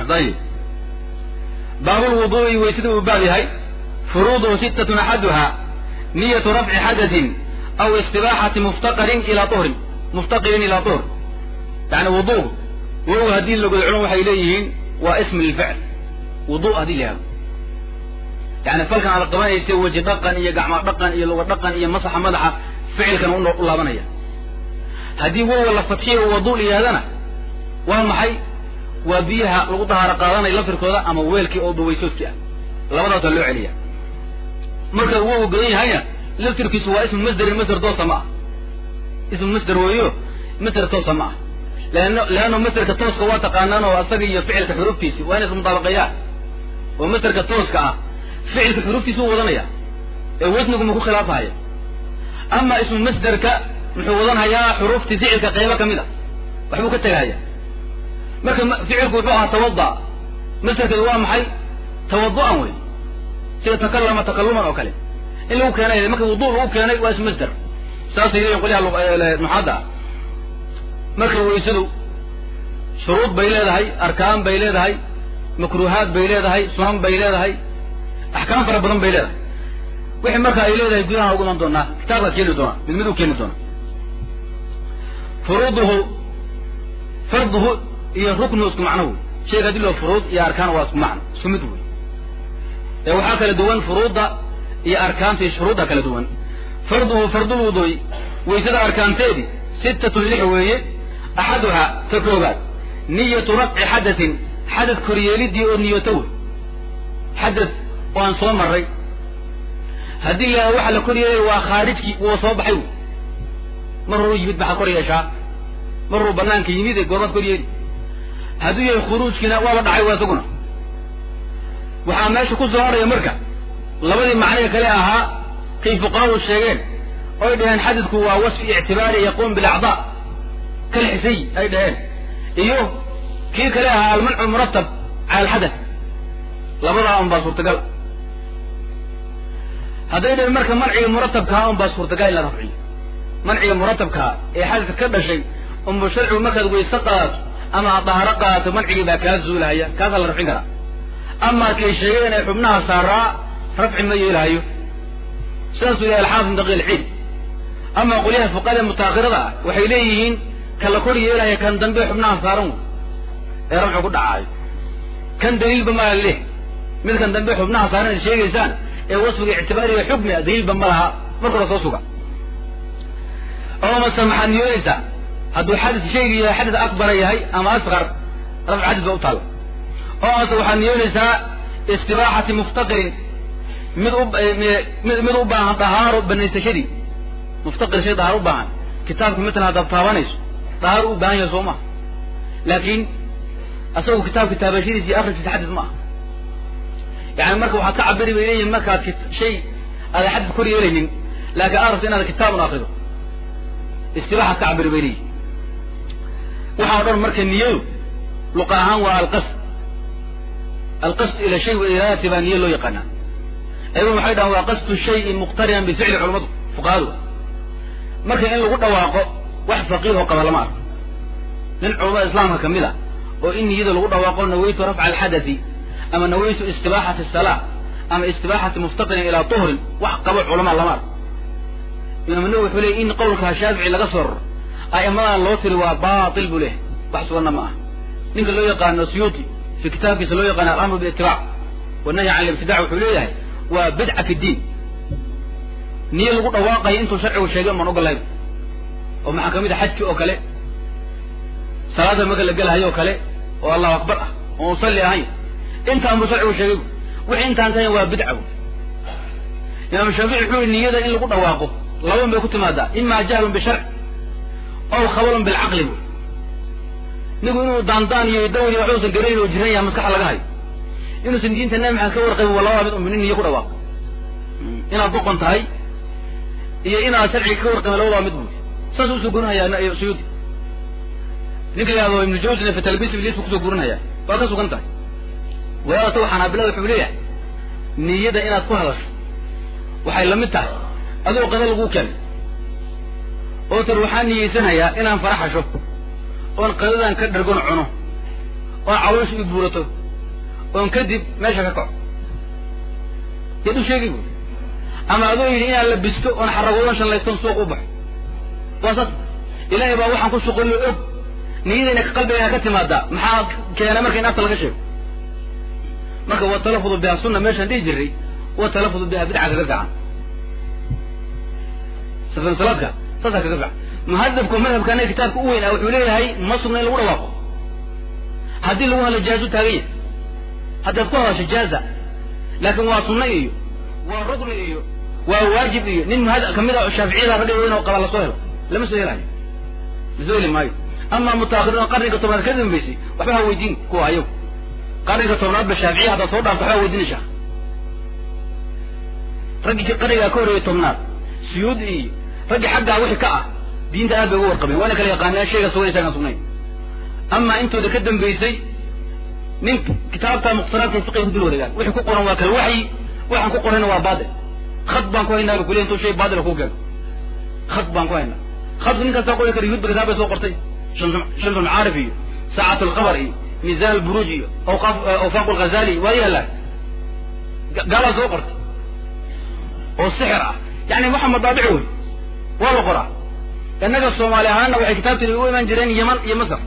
ayib baabulwuduu'i weysada uu baab yahay furuuduhu sittatun axaduha niyatu rafci xadatin aw istibaaxati muftaqarin ilaa uhrin muftaqirin ilaa uhr yani wudu wow haddii lagodo culum waxay leeyihiin waa ism lilficl wudu haddii la yihahdo yani falkan aad qabanaysa weji dhaqan iyo gacmo dhaqan iyo luga dhaqan iyo masaxa madaxa ficilkan u laabanaya haddii wowa la fadxiyo wadu la yihahdana waa maxay waa biyaha lagu dahaaro qaadanay lafirkooda ama weelkii oo bawaysoodkii ah labadaasa loo celiya marka wow godan yahayna laftirkiisu waa ismu masderin masder toosa ma ah ismu masder weeyo masder toosa ma ah leano leanno masderka tooska waa taqaanaan oo asaga iyo ficilka xuruftiisi waa inay ismudaabaqeeyaan oo masderka tooska ah ficilka xuruftiisa u wadanaya ee wasnigu ma ku khilaafahaya ama ismu masderka muxuu wadanhayaa xuruftii ficilka qaybo ka mid a waxbuu ka tegahaya marka ficilku wuxuu ahaa tawada masderkeedu waa maxay tawadu'an wey sida takallama takaluman oo kale in lagu keenay marka wudu lagu keenay waa ismu masder saasay leeyihin qolyaha nuxaadda ah marka weysadu shuruud bay leedahay arkaan bay leedahay makruuhaad bay leedahay sunan bay leedahay axkaam fara badan bay leedahay wixii marka ay leedahay gudaha ugu iman doonaa kitaabkaa keeni doonaa mid mid u keeni doona furuuduhu farduhu iyo ruknuhu isku macno wey shayga hadii loo furuud iyo arkaan waa isku macno isku mid wey ee waxaa kala duwan furuudda iyo arkaanta iyo shuruudda kala duwan farduhu fardulwuduy waysada arkaanteedii sittatun lix weeye axaduhaa ta koobaad niyatu rafci xadatin xadad koryeelidii oo niyoto wey xadad waan soo maray haddii la waxa la kor yeelay waa khaarijkii wuu soo baxay wey mar horuu yimid maxaa kor yeeshaa mar horuu banaanka yimid ee goobaad kor yeeli hadduu yahay khuruujkiina waaba dhacay waa isaguna waxaa meesha ku soo haraya marka labadii macniga kale ahaa kay fuqahadu sheegeen oy dhaheen xadadku waa wasfi ictibaari yaquum bilacdaa kal xisay ay dhaheen iyo kii kale ahaa almancu muratab cala alxadath labadaa un baa suurtagal hadday dhaheen marka manciga muratabkaa un baa suurtagal in la rafciyo manciga muratabkaa ee xadadka ka dhashay unba sharcigu markaad weyse qaato ama aad dahaaro qaato mancigii baa kaa zuulahaya kaasaa la rafcin karaa ama kay sheegeen ee xubnaha saaraa rafci ma yeelahayo sidaasuu yahay alxaafid min daqiil ciid ama qolyaha fuqada mutaakhirada ah waxay leeyihiin ka la kor yeelaya kan dambe xubnaha saaran wey ee rafcu ku dhacaayo kan daliilba ma laha leh mid kan dambe xubnaha saaran ad sheegaysaan ee wasfiga ictibaariga xukmiga daliilba ma laha marka hore soo suga oo mase maxaad niyoonaysaa hadduu xadis shayga yahay xadis akbara yahay ama asqar rafc xadis ba u taalla oo mase waxaad niyoonaysaa istibaaxati muftaqirin mid u mid u baahan dahaaro banaysashadii muftaqir shay dahaaro u baahan kitaabka matalan haddaad taabanayso dahaaro u baahan yahay soo maha laakiin asagu kitaabka taabashadiisa iyo akriskiisa xadis ma aha yani marka waxaad ka cabiri bay leeyihin markaad shay aada xadis kor yeelaynin laakiin aad rabto inaad kitaabun akrido istibaaxaad ka cabiri bay leeyihin waxaa o dhan marka niyadu luqa ahaan waa alqasd alqasd ila shay wa iraadati baa niyo loo yaqaanaa ayaguna waxay dhahaan waa qasdu shayin muqtarinan bificli culamadu fuqahadu marka in lagu dhawaaqo wax faqiih oo qaba lama arko nin culamada islaamka kamid a oo in niyada lagu dhawaaqo nawaytu rafca alxadati ama nawaytu istibaaxati salaa ama istibaaxati muftaqirin ilaa tuhrin wax qabo culamaa lama arko imaam nawi wuxuu leeyay in qowlka shaafici laga soo raro a'immadan loo tiri waa baatil buu leehay wax suganna ma aha ninka loo yaqaano suyuuti fi kitaabkiisa loo yaqaano alamru biitibaac wanahyi can libtidac wuxuu leeyahay waa bidca fi diin niyo lagu dhawaaqayo intuu sharcigu sheegay umaan ogolayn oo maxaa kamid a xajki oo kale salaada marka la gelahayo oo kale oo allahu akbar ah oo usalli ahayn intaan buu sharcigu sheegay wixii intaan kahayn waa bidca bu imaam shaafici wuxuu yihi niyada in lagu dhawaaqo laban bay ku timaadaa ima jahlun bisharc aw khabalun bilcaqli bu nigu inuu daandaan iyo dawri wax uusan garanayn oo jiran yahay maskaxa laga hayo inuusan diinta nabi maxamed ka warqabin waa labada mid un nin niyo ku dhawaaqo inaad doqon tahay iyo inaad sharciga ka warqabin labadaba mid buu saas usoo gurinhayaa suyuudi ninka yihahdo ibnu jawsina fi talbis iblis buu kusoo gurinhayaa waa ka sugan tahay wadaadata xanaabilada wuxuu leeyahay niyada inaad ku hadasho waxay lamid tahay adigoo qada laguu keenay oo tar waxaan niyeysanayaa inaan faraxasho oon qadadan ka dhargon cuno oon caloosha i buurato oon kadib meesha ka kaco yaad u sheegi bu ama adoo yidhi inaan labisto oon xaragoodon shallaystoon suuq u baxo waa saas ilaahay baa waxaan ku shuqullo og niyadayna ka qalbigayna ka timaadaa maxaa keena marka in afta laga sheego marka watalafudu biha sunna meeshaan dhihi jiray watalafudu biha bidca kaga fiican safan salaadka saasaa kaga fiican muhadabku madhabkana kitaabka u weyn ah wuxuu leeyahay ma sugna in lagu dhawaaqo haddii lagu hadlo jaazu taagan yahay haddaad ku hadasho jaaza laakin waa sunna iyo waa rukni iyo waa waajib iyo nin muhad kamid a shaaficiyada ragga weyn oo qaba lasoo helo lama soo helayo lasoo heli maayo ama mutaakiriin qarniga tobnaad ka dambeysay waxba ha weydiin kuwa ayagu qarniga tobnaad ba shaaficiya haddaad soo dhaafto waxba weydiinaysaa raggii qarnigaa ka horreeyay tobnaad suyuud iyo raggii xaggaa wixii ka ah diinta aad bay uga warqabeen waana kala yaqaaneen shayga sugan isagaan sugnayn ama intooda ka dambeysay nin kitaabta muqtaraadka fiqiga ku dul wareegaan wixii ku qoran waa kal waxyi waxaan ku qorayna waa baatil khad baan ku haynaa kuliya intuu shay baatila ku keeno khad baan ku haynaa khadku nin kastaa qori kara yuhudba kitaab bay soo qortay shamsu macaarif iyo saacatu alqabar iyo miisaan alburuuj iyo awqaaf awfaaq alghazali waa yaala gaalaa soo qortay oo sixir ah yani waxa madaabic wey waa la qoraa innaga soomaali ahaanna waxay kitaabtani u imaan jireen yeman iyo masar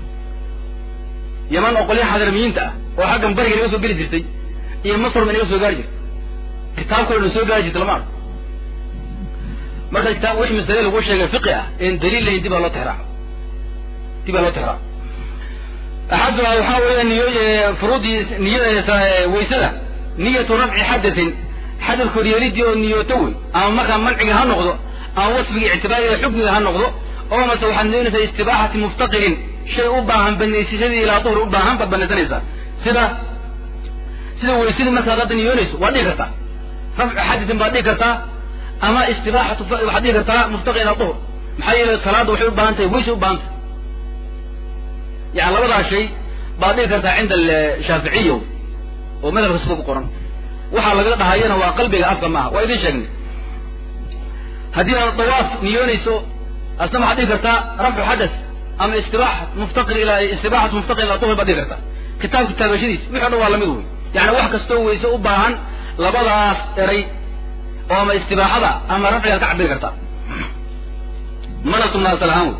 yeman oo qolyaha xadarmiyiinta ah oo xaggan bariga naga soo geli jirtay iyo masar ba naga soo gaari jirtay kitaab kale na soo gaari jirtay lama arko marka kitaab wixii masale lagu sheegay fiqi ah een daliil lahayn dib baa loo tixraaco dib baa loo tixraaco axaduha waxaa weeya niyo furuudii niya waysada niyatu rafci xadatin xadad koryeelidii oo niyooto wey ama markaa manciga ha noqdo ama wasfiga ictibaariga xukmiga ha noqdo oo mase waxaad niyoonaysaa istibaaxati muftaqirin shay u baahan banaysashadii ilaa duhri u baahan baad banaysanaysaa sida sida weysadii markaad hadda niyoonayso waad dhihi kartaa rafcu xadatin baad dhihi kartaa ama istibaaxatu waxaad dhihi kartaa muftaqi ilaa duhr maxaa yeelay salaadda waxay u baahan tahay weysay u baahan tahay yani labadaa shay baad dhihi kartaa cinda shaaficiya oo madhabka sida ku qoran waxaa laga dhahayana waa qalbiga afka maaha waa idin sheegnay haddii aad dawaaf niyoonayso asna waxaad dhihi kartaa rafcu xadas ama istibaaxa muftaqir ilaa istibaaxatu muftaqir ilaa duhr baad dhihi kartaa kitaabka taabashadiis wixi o dhan waa lamid wey yani wax kastoo weyse u baahan labadaas eray oo ama istibaaxada ama rafcigaad ka cabiri kartaa mana sugnaa asal ahaan wey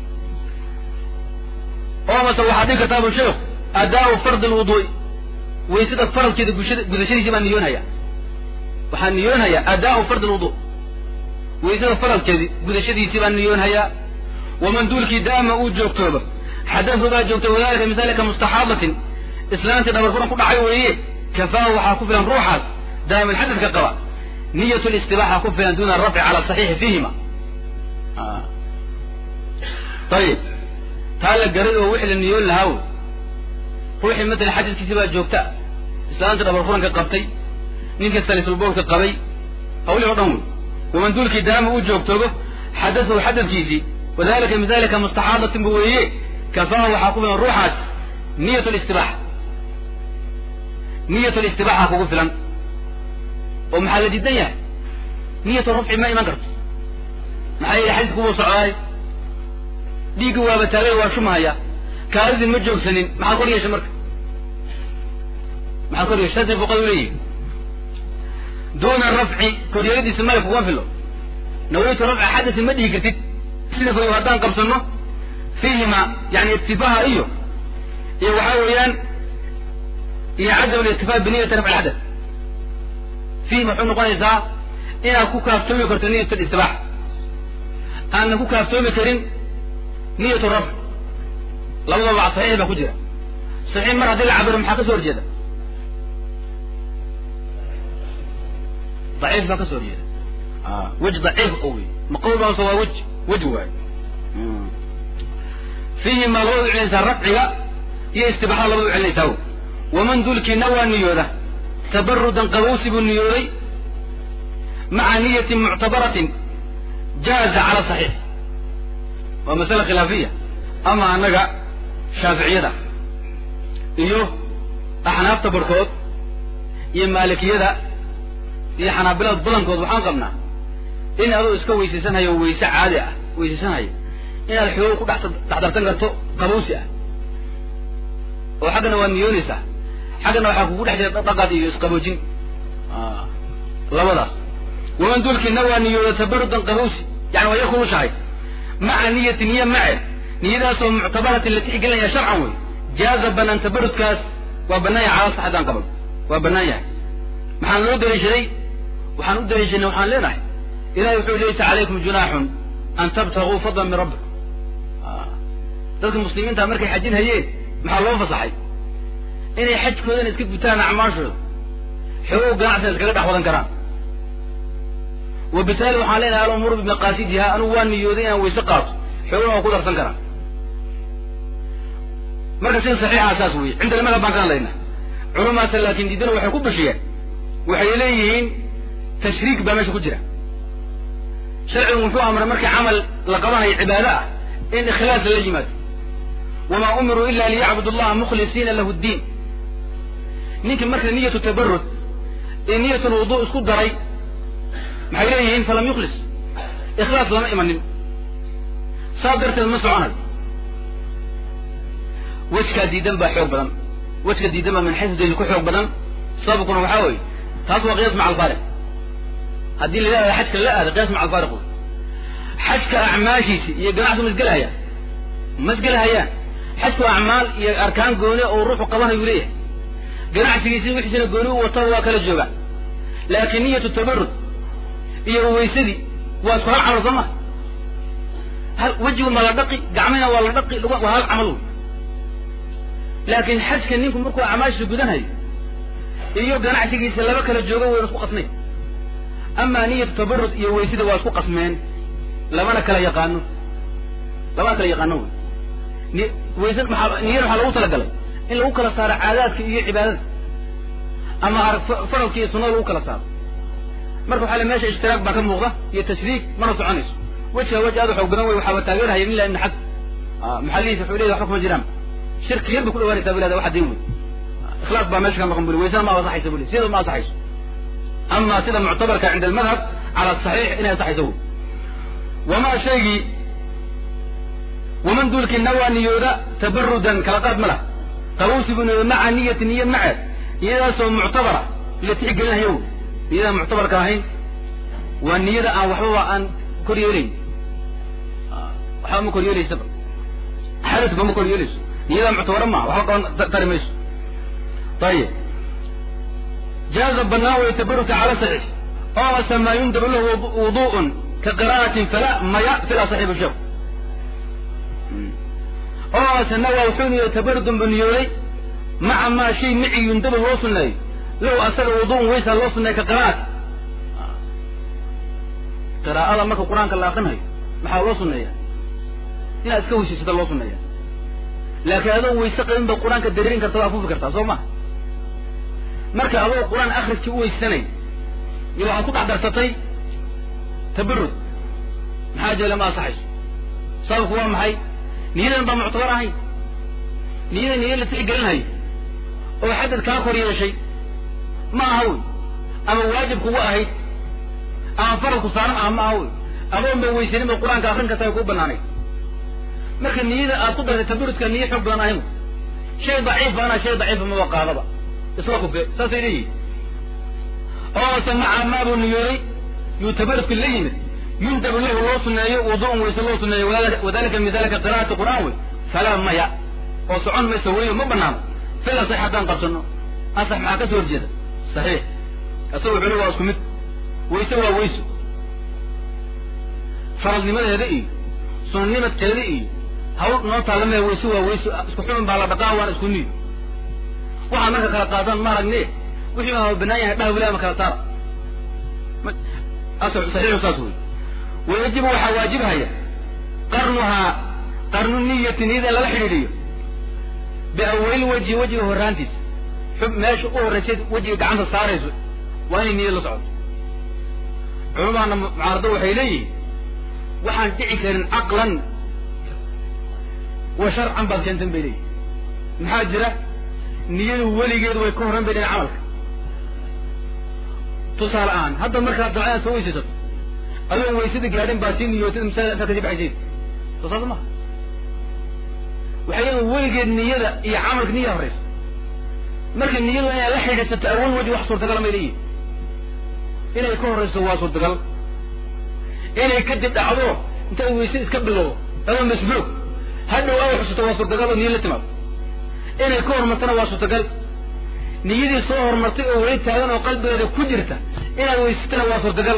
oo mase waxaad dhihi kartaa bu sheekh adaau fard lwuduui waysada faradkeeda gushada gudashadiisii baan niyoonhayaa waxaan niyoonhayaa adaau fard lwudu waysada faradkeedi gudashadiisii baan niyoonhayaa waman duulkii daama uu joogtooba xadadu baa joogta wadalika misalika mustaxaadatin islaantii dhabar furan ku dhacay weeye kafaahu waxaa ku filan ruuxaas daa'ima xadadka qaba niyat listibaxa ku filan duna arafci cala saxiixi fiihima ayib taa la garay oo wixii la niyoon lahaa wey ruuxii matala xadadkiisi baa joogta islaanta dhabar furanka qabtay ninka salisulbowlka qabay hawlihii o dhan wey waman duulkii daama uu joogtoogo xadadahu xadadkiisii wadalika min dalika mustaxaadatin bu weeye kafaahu waxaa ku filan ruuxaas niyat listibaxa niyat listibaxa kugu filan oo maxaa la diidan yahay niyatu rafci ma iman karto maxaa yeele xadiidku wuu socdaay dhiiggi waaba taagay waa shumahaya kaalidii ma joogsanin maxaa kor yeesha marka maxaa kor yeesha saasay fuqadu leeyihin duuna rafci koryeeladiisa male kuguma filo nawaytu rafca xadasin ma dhihi kartid sida fayo haddaan qabsano fiihima yani ittifaha iyo iyo waxaa weeyaan iyo cadam litifaa biniyati rafci xadath fiihim waxuu noqonaysaa inaad ku kaaftoomi karto niyat listibaax aanna ku kaaftoomi karin niyat rafc labadaba saxiix baa ku jira saxiix mar haddii la cabiro maxaa ka soo horjeeda daciif baa ka soo horjeeda wej daciif o wey maqawl baase waa wej wej waay fiihima labada u celinaysaa rafciga iyo istibaaxada labada u celinaysaa w waman dulkiina waa niyooda tabarudan qabowsi buu niyooday maca niyatin muctabaratin jaaza cala saxiix waa masale khilaafiya ama annaga shaaficiyada iyo axnaafta barhkood iyo maalikiyada iyo xanaabilada badankood waxaan qabnaa in adoo iska weysaysanhayo weyse caadi ah weysaysanhayo inaad xoog ku dhex dhexdarsan karto qabowsi ah oo xaggana waad niyoonaysaa xaggana waxaa kugu dhex jira dhaqaad iyo isqaboojin labadaas waman dulkina waa niyooda tabarudan qabowsi yani waa yar kulushahay maca niyati niya mace niyadaasoo muctabaratin la tixgelinaya sharcan wey jaaza banaan tabarudkaas waa banaan yahay calaa saxadan qabal waa banaan yahay maxaan loo daliishaday waxaan u daliishanay waxaan leenahay ilahay wuxuu laysa calaykum junaaxun an tabtaguu fadlan min rabbikum dadka muslimiinta markay xajin hayeen maxaa loo fasaxay inay xajkoodana iska gutaan acmaashooda xogow ganacsiga iskaga dhex wadan karaan wabitaali waxaan leenahay alumuuru bimaqaasidiha anugu waa niyooday inaan wayse qaato xoogana waa ku darsan karaa marka sida saxiixa saas weye cindana madhab baan ka hadlayna culamaasa laakin diidana waxay ku bashiyeen waxay leeyihiin tashriik baa meesha ku jira sharcigu wuxuu amray markii camal la qabanayo cibaado ah in ikhlaas lala yimaado wamaa umiruu ila liyacbudu allaha mukhlisiina lahu ddiin ninkii marka niyatu tabarud ee niyat lwudu isku daray maxay leeyihiin falam yukhlis ikhlaas lama imanin saas darteed ma soconayo wejkaa diidan baa xoog badan wejka diidan baa min xaysu daliil ku xoog badan sababkuna waxaa weeye taas waa qiyaas maca alfaariq haddii la yidhahda xajka la aada qiyaas maca alfaariq wey xajka acmaashiisi iyo ganacsi ma isgelahayaan ma isgelahayaan xajku acmaal iyo arkaan gooni oo ruuxu qabanayuu leeyahay ganacsigiisi wixiisina gooni u wataba waa kala joogaan laakiin niyatu tabarud iyo weysadii waa isku hal camal soo ma hal wejigu ma la dhaqi gacmina waa la dhaqi waa hal camal wey laakiin xajka ninku markuu acmaashiisa gudanhayo iyo ganacsigiisa laba kala joogo wayna isku qasnayn amaa niyatu tabarud iyo weysada waa isku qasmeen lamana kala yaqaano lamana kala yaqaano wey weysa maxaa niyada waxaa lagu talagalay in lagu kala saaro caadaadka iyo cibaadada ama faradka iyo sunada lagu kala saaro marka waxaa le mesha ishtiraak baa ka muuqda iyo tashriik mana soconayso wejka wej aad xoog badan wey waxaaba taageerhaya ila ibn xasan maxalihiisa wuxuu leeyahy waxba kuma jiraan shirki yar bay ku dhawaanaysaa bilada waxa diin wey ikhlaas baa meesha ka maqan buli waysada ma asaxaysa buli sida ma asaxayso ama sida muctabarka cinda almadhab cala saxiix inay asaxayso wey wamaa shaygii waman duulkii nawaa niyooda tabarudan kala qaad ma lah qabowsi buu niyooda maca niyati niya maceed niyadaasoo muctabara la tixgelinayo wey niyadaan muctabarka ahayn waa niyada aan waxbaba aan kor yeelayn waxba ma kor yeelaysaba xadadba ma kor yeelayso niyadaa muctabara maa waxba qaban tari mayso ayib jaaza banaan way tabarudka cala saxiix oo ase maa yundabu lahu wudu'un ka qira'atin fala maya fila saxiibu sheekh oo ase nawaa wuxuu niyooday tabarudun buu niyooday maca maa shay mici yundabu loo sunneeyo lahu asaga wudu'un weysaa loo sunneeya ka qira'ati qiraa'ada marka qur-aanka la akrinayo maxaa loo sunneeya inaad iska weysaysata loo sunneeya laakiin adoo weyse qabin ba qur-aanka dariirin karta waa afuufi kartaa soo maha marka adoo qur-aan akriskii u weysanay iyo waxaad ku dhex darsatay tabarud maxaa jeela ma asaxayso sababku waa maxay niyadan baa muctabar ahayn niyada niya la tixgelinhayo oo xadad kaa kor yeeshay ma aha wey ama waajib kugu ahayd ama faralku saaran ah ma aha wey adoon ba weysanin ba qur-aanka akrin karta ay kuu banaanay marka niyada aad ku dartay tabarudka niya xoog badan ahayn shay daciif baana shay daciifa maba qaadaba isla kufe saasay leeyihin oose maca maabuu niyooday yuu tabarudka la yimid yundabu lahu loo suneeyo wudu'un weyse loo suneeyo wadalika min dalika qira'ati qur'aan wey falaa maya oo socon mayso weyo ma banaano fila sax haddaan qabsano asax maxaa ka soo horjeeda saxiix isaga culi waa isku mid weyse waa weyso faradnimadeeda iyo sunanimadkeeda iyo hawl noo taalame weyse waa weyso isku xumin baa la dhaqaa waana isku niyo waxaa marka kala qaadaan ma aragne wixii ma banaan yahay dhah wilaama kala saara saxiixu saas wey wayajibu waxaa waajibhaya qarnuhaa qarnu niyati niyada in lala xidhiidhiyo biawalil wejhi wejiga horraantiisa xub meesha u horraysay wejiga gacanta saarayso waa inay niyad la socoto culamaana mucaarado waxay leeyihiin waxaan dhici karin caqlan wa sharcan baad keentan bay leeyihin maxaa jira niyadu weligeedu way ka horran bay dheen camalka tusaale ahaan hadda markaad dabca inaad soo weysaysato adoon weysada gaadhin baa sii niyootid masaajid intaad kasii baxaysid soo saas maha waxay leeyihin weligeed niyada iyo camalka niya horraysa marka niyadu inay la xidhiidsato awal weji wax suurtagala may leeyihin inay ka horrayso waa suurtagal inay kadib dhacdo intay weyse iska bilowdo ama masbuuq hadhow ay xusuto waa suurtagal oo niyo la timaado inay ka hormartana waa suurtagal niyadii soo horumartay oo weli taagan oo qalbigeeda ku jirta inaad weysatana waa suurtagal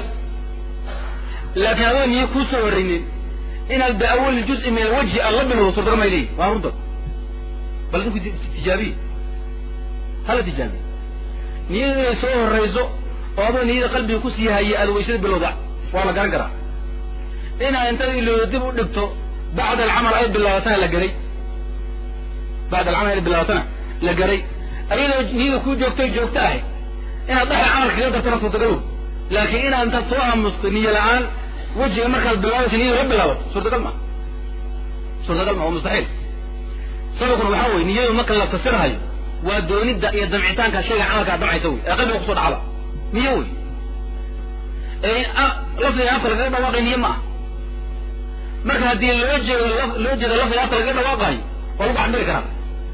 laakiin adoo niyo kuu soo horreynin inaad biawali juz'i min alwajhi aad la bilowdo suurtagal may leeyihin waa runta bal idinku tijaabiye hala tijaabiye niyadu inay soo horrayso oo adoo niyada qalbiga kusii hayay aada weysada bilowda waa la garan karaa inaad intada ilowda dib u dhigto bacda alcamal ay bilaabatana la garay bacda alcamal ay bilaabatana la garay ayadoo niyada ku joogtay joogto ahay inaad dhaxal camal kaga dartana suurtagalow laakiin inaad intaad soo aamusto niyo la-aan wejiga markaad bilaabaysa niyada la bilaabato suurtagal ma suurtagal ma waa mustaxiil sababkuna waxaa weye niyadu marka la fasirhayo waa doonidda iyo damcitaanka shayga camalka ad damcaysa wey ee qalbiga kusoo dhacda niyo wey ee lafdiga afka lagaga dhawaaqay niyo ma ah marka haddii loo jeedo loo jeedo lafdiga afka lagaga dhawaaqayo waa lagu cabiri karaa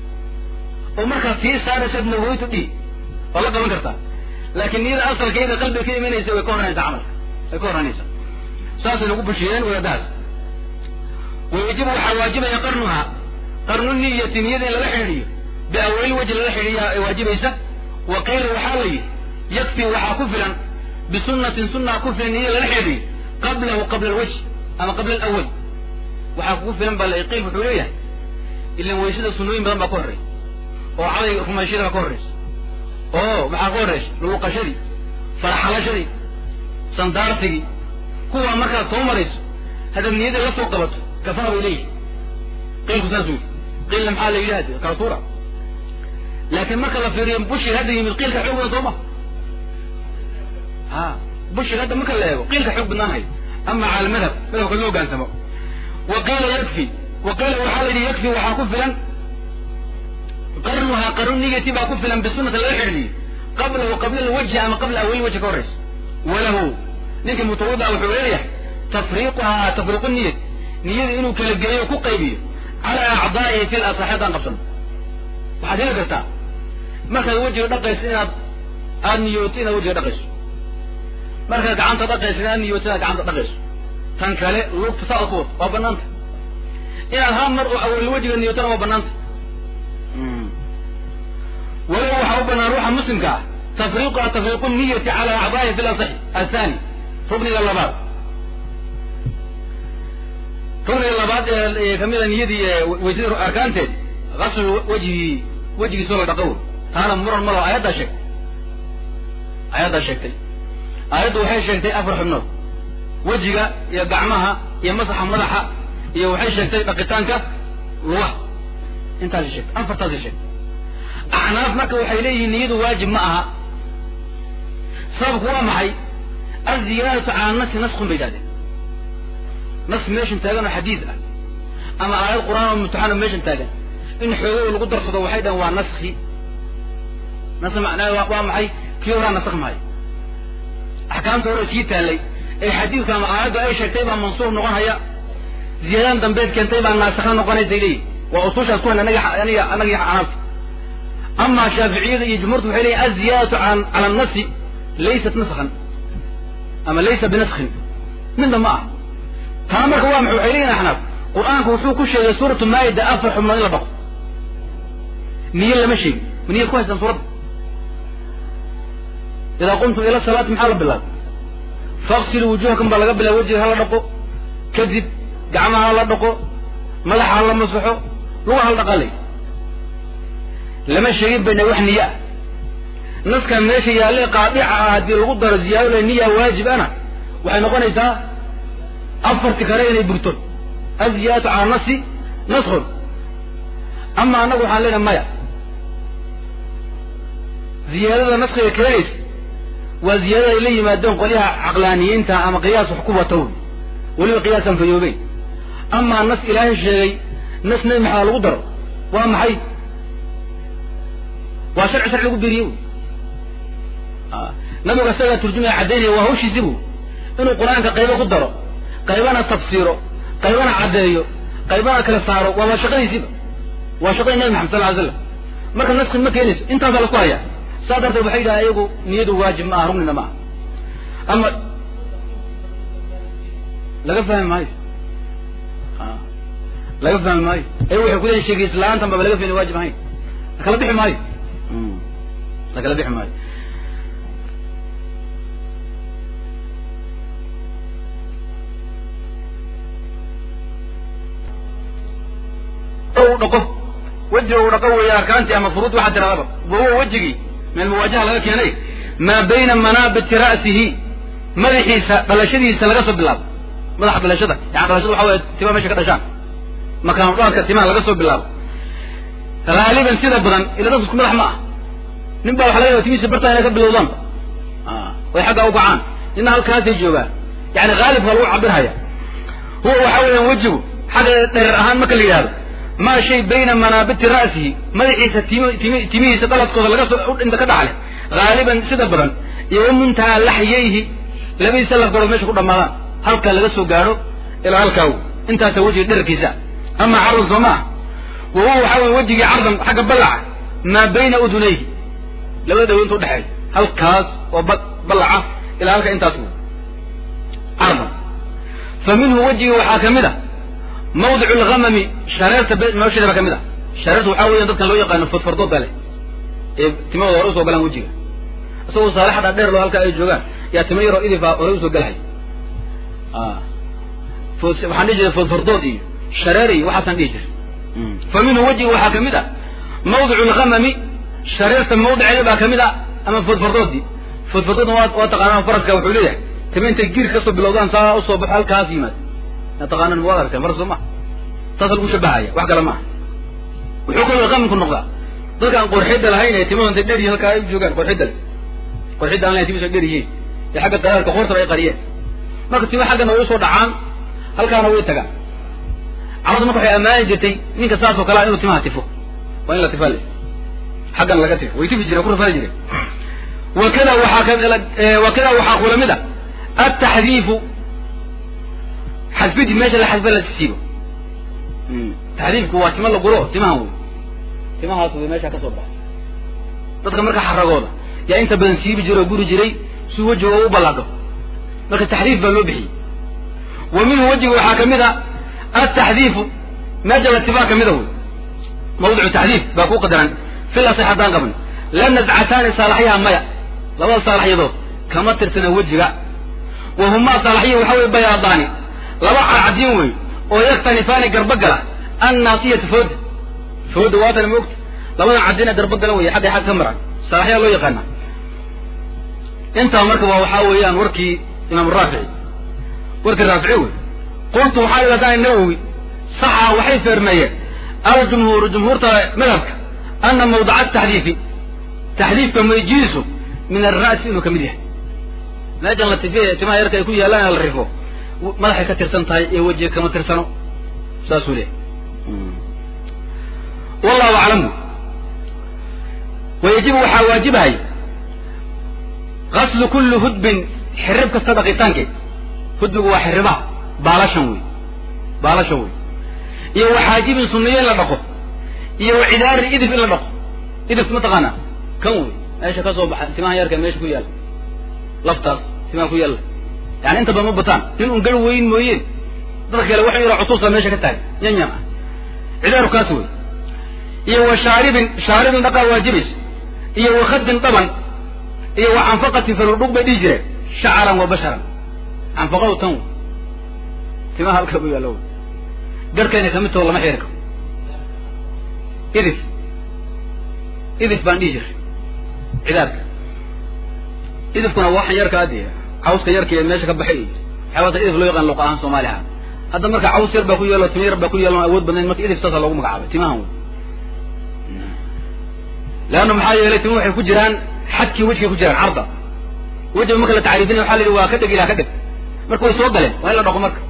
oo markaad sii saaraysaad naweytu dhi waa la qaban kartaa laakiin niyada asalkeeda qalbiga ka imanaysa way ka hornaysaa camalka way ka hornaysaa saasay nagu bushiyeen wadaadahaas wayajibu waxaa waajibaya qarnuha qarnu niyati niyada in lala xidhiidhiyo biawalil wajhi lala xidhiidhiya ay waajibaysa wa qiila waxaa la yidhi yakfi waxaa ku filan bisunnatin sunaa ku filan niyada lala xidhiidhiyo qablahu qabla alwajh ama qabla alawal waxaa kugu filan baa la qiil wuxuu leeyahay ilan weysada sunnooyin badan baa ka horreeya oo caday rumayshada baa ka horreysa oo maxaa ka horreysa luuqashadii faraxalashadii sandaarsigii kuwaa markaad soo marayso haddaad niyada la soo qabato kafaa bay leeyihi qiilku saas wey qiilna maxaa la yidhi hadi kala tuura laakiin marka la fiiriyo bushir hadda yimid qiilka xoog badan soo ma ha bushir hadda marka la eego qiilka xoog badnaan hayo ama cala almadhab madhabka loo hogaansamo wa qiila yakfi wa qiila waxaa la yidhi yakfi waxaa ku filan qarnuhaa qarnu niyati baa ku filan bisunata laga xidhiidhiyo qablahu qabla alwajhi ama qabla awali wajhi ka horreysa walahu ninka mutawada wuxuu leeyahay tafriiquhaa tafriiqu niyat niyada inuu kala geeyo ku qaybiyo calaa acdaa'ihi fi lasaxi haddaan qabsano waxaad heli kartaa markaad wejiga dhaqayso inaad aada niyooto inaad wejiga dhaqayso markaad gacanta dhaqayso inaad niyooto inaad gacanta dhaqayso tan kale lugta saa ku wato waa banaanta inaad hal mar oo awal wejiga niyootona waa banaanta walow waxaa u banaan ruuxa muslimka ah tafriiquha tafriiqu niyati cala acdaa'ihi fi lasaxi athani rukniga labaad rukniga labaad ee kamida niyadii weysada arkaanteed gaslu wejhi wejigiisoo la dhaqo taana muran malo aayaddaa sheegtay aayaddaa sheegtay aayaddu waxay sheegtay afar xubnood wejiga iyo gacmaha iyo masaxa madaxa iyo waxay sheegtay dhaqitaanka lugaha intaasay sheegtay afartaasay sheegtay acnaaf marka waxay leeyihiin niyadu waajib ma aha sababku waa maxay aziyaadatu cala nasi naskun bay yidhahdeen nas meeshan taagan oo xadiid ah ama aayad qur'aan oo mutaxano meeshan taagan in xoogada lagu darsado waxay dhahen waa naski nas macnaa waa maxay kii horaa nasak maayo axkaamta hore sii taallay ee xadiidka ama aayaddu ay sheegtay baa mansuur noqon haya ziyaadaan dambeed keentay baa naasakha noqonaysay leeyihin waa usuushaas ku hayn anaga aniga anaga xanaafta ama shaaficiyada iyo jumhuurtu waxay leeyihin aziyaadatu cala annasi laysat naskhan ama laysa binaskhin midna ma ah taa marka waa maxay waxay leeyihin axnaaf qur-aanku wuxuu ku sheegay suuratu maayida afar xubnood in la dhaqo niyo lama sheegin niya ku haystaan suuradda idaa qumtum ila salaati maxaa la bilaabay faqsiluu wujuhakum baa laga bilaabay wejiga hala dhaqo kadib gacmaha hala dhaqo madaxa hala masaxo luga hala dhaqalay lama sheegin bayna wax niyo ah naskan meesha yaalle qaadica ah haddii lagu daro ziyaado le niya waajib ana waxay noqonaysaa afarti kale inay burto aziyaadatu cala nasi naskun ama annagu waxaan leenahay maya ziyaadada naskiga keenaysa waa ziyaadada ay la yimaadeen qolyaha caqlaaniyiinta ama qiyaas wax ku watow weliba qiyaasan fayoobeyn amaa nas ilaahay sheegay nas nebi maxamed lagu daro waa maxay waa sharci sharci lagu beriye wy nabigu isagaa turjumaya caddaynaya waa hawshiisi bu inuu qur-aanka qaybo ku daro qaybana tafsiiro qaybana caddeeyo qaybana kala saaro waa waa shaqadiisiiba waa shaqadii nabi maxamed sal ly slam marka naski ma keenayso intaasaa lasku hayaa saa darteed waxay yidhaha iyagu niyadu waajib ma aha rugnina ma aha ama laga fahmi maayo laga fahmi maayo ayagu waxay kuleeyihin sheegis la-aantan baba laga fahmi waajib ahayn lakala bixi maayo lakala bixi maayo dhaqo wejiga uu dhaqo weeye arkaantii ama furuud waxaa tiradaba wahuwa wejigii meel muwaajaha laga keenay maa bayna manaabiti ra'sihi madaxiisa dhalashadiisa laga soo bilaabo madaxa dhalashada yani dhalashada waxa weye timaha meesha ka dhashaan makaanu dhaarka timaha laga soo bilaabo haaliban sida badan ila dadku isku madax ma ah nin baa waxa laga yaba timihiisa bartaa inay ka bilowdaan way xaggaa u kacaan nina halkaasay joogaan yani haalibka lagu cabirhaya huwa waxa weeyaan wejigu xagga dherer ahaan marka la yidhahdo maa shay bayna manaabiti ra'sihi madaxiisa tim tim timihiisa dhaladkooda laga soo inta ka dhaxle haaliban sida badan iyo wa muntahaa laxyayhi labadiisa lafgarood meesha ku dhamaadaan halka laga soo gaadho ilaa halkaa intaasa wejiga dherarkiisa ama cardan soo maa wa huwa waxa weye wejigii cardan xagga ballaca maa bayna udunayhi labada dhawo inta udhexeeya halkaas oo ba ballaca ilaa halka intaas cardan fa minhu wejigi waxaa kamid a mawdic lgamami shareerta nolosheeda baa kamid a shareerta waxaa weya dadkan loo yaqaano fodfardooda leh ee timahooda hore usoo galaan wejiga isagoo saalaxadha dheer loo halkaa ay joogaan yaa tima yaroo idifa hore usoo galhay waxaan dhihi jiray fodfardood iyo shareer iyo waxaasaan dhihi jiray fa minhu wejiga waxaa kamid a mawdic lgamami shareerta mawdiceeda baa kamid a ama fodfardoodii fodfardoodna waa waa taqaanaa faraska wuxuu leeyahay tima intay giir kasoo bilowdaan saa usoo baxo halkaas yimaad taqaanan waad aragteen faras soo maha saasa lagu shabahaya wax kale maaha wuxuu kaloo qamanku noqdaa dadkaan qorxidda lahayn ee timahu intay dher yihin halkaa ay joogaan qorxidda le qorxidda aan lahayn timahiisa dher yihiin ee xagga qadaadka qoortaba ay qariyeen marka tima xaggana way usoo dhacaan halkaana way tagaan carabta marka waxay ammaani jirtay ninka saas oo kalea inuu timaha tifo waa in la tifaa le xaggana laga tifo way tifi jireen ku rafani jireen wakada waxaa ka wakada waxaa kula mid a ataxdiifu xadfidii meesha la xadfa la siibo taxdiifku waa tima la guro timahan wey timahaas wey meesha ka soo baxay dadka marka xaragooda yaa inta badan siibi jira oo guri jiray si wejiga oo u ballaadho marka taxdiif baa loo bixiyey wa minhu wejiga waxaa kamid a ataxdiifu meesha la tifaa kamida wey mawdicu taxdiif baa ku qadaran fil asix haddaan qabno la nazcataani saalaxyaha maya labada saalaxyadood kama tirsana wejiga wa humaa saalaxya waxa wey bayaadaani laba cadcadiin wey oo yaktanifaani garba gala annaasiyatu fooda fooda waatana moogta labadan cadina garba gala wey xagga xag ka maran salaxyaa loo yaqaana intaa marka waa waxaa weeyaan warkii imaam raafici warkii raafici wey qultu waxaa idhahdaan nawowi saxa waxay feermeeyeen aljumhuuru jumhuurta madhabka ana mawdaca taxdiifi taxdiifka mayjiisu min alra'si inuu kamid yahay meeshan la tifiye timaha yarka ay ku yaalaan la rifo madaxay ka tirsan tahay ee wejiga kama tirsano saasuu leehay wallahu aclamu wayajibu waxaa waajibahay gaslu kulli hudbin xirib kasta dhaqitaankeed hudbigu waa xiribaha baalashan wey baalashan wey iyo waxaajibin sunniyo in la dhaqo iyo wacidaarin idif in la dhaqo idifka ma taqaanaa kan wey meesha ka soo baxa timaha yarka meesha ku yaalla laftaas timaha ku yaalla yani inta badan ma bataan nin un gar weyn mooyeen dadka kale waxuu yidhaha cusuusa meesha ka tahay yanyan ah cidaaru kaas wey iyo wa shaaribin shaaribin dhaqaa waajibaysa iyo wa khadin dhaban iyo wa canfaqatin faludhug bay dhihi jireen shacaran wa basharan canfaqadu tan wey timaha halka bu yaallo wey garhkayna kamid taho lama xiri karo idif idif baan dhihi jiray cidaarka idifkuna waxan yarka adi cawska yarka ee meesha ka baxay iyo waxyaabata idif loo yaqaan luqa ahaan soomaali ahaan hadda marka caws yar baa ku yeelo tima yar baa ku yeelon awood badnayn marka idif saasa loogu magacaabay timahan wey leanna maxaa yeelay tima waxay ku jiraan xadkii wejigay ku jiraan carda wejiga marka la tacriifinay waxa la yidhi waa ka dheg ilaa ka dheg marka way soo galeen waa in la dhaqo marka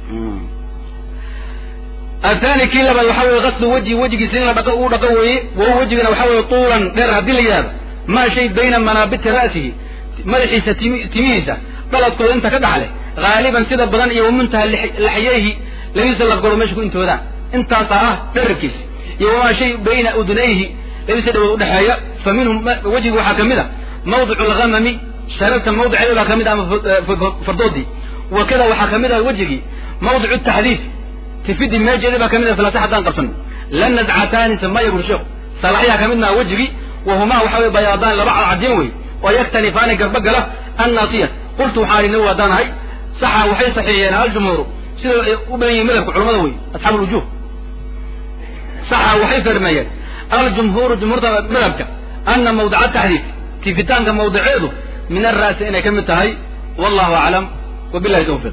athani kii labaad waxa weye gaslu wejhi wejigiisa in la dhaqo uu dhaqo weeye wahuwa wejigana waxa weye tuulan dheer haddii la yidhahdo maa shay bayna manaabiti ra'sihi madaxiisa timi timihiisa dhaladkooda inta ka dhaxle haaliban sida badan iyo wamuntaha laxyayhi labadiisa lafgaro meesha ku intoodaan intaasaa ah dherarkiisa iyo wamaa shay bayna udunayhi labadiisa dhawood udhexeeya fa minhum wejiga waxaa ka mid a mawdicu alghamami shararta mawdiceeda baa ka mid a ama fardoodii wa kada waxaa ka mid ah wejigii mawdicu taxdiif tifidii meejeedii baa ka mid ah falasa haddaan qabsano la nazcataani samaya bur sheekhu salaxyaha ka mid maha wejigii wahumaa waxa wey bayaadaan laba cadcadin wey oo yaktanifaani garba gala annaasiya qultu waxaan idhi nawi haddaan ahay saxa waxay saxiixiyeen aljumhuuru sida ay u badan yihin madhabka culamada wey asxaab alwujuh saxa waxay fermeeyeen aljumhuuru jumhuurta madhabka ana mawdica taxdiif tifitaanka mawdiceedu min ara'si inay ka mid tahay wallahu aclam wabilahi tawfiiq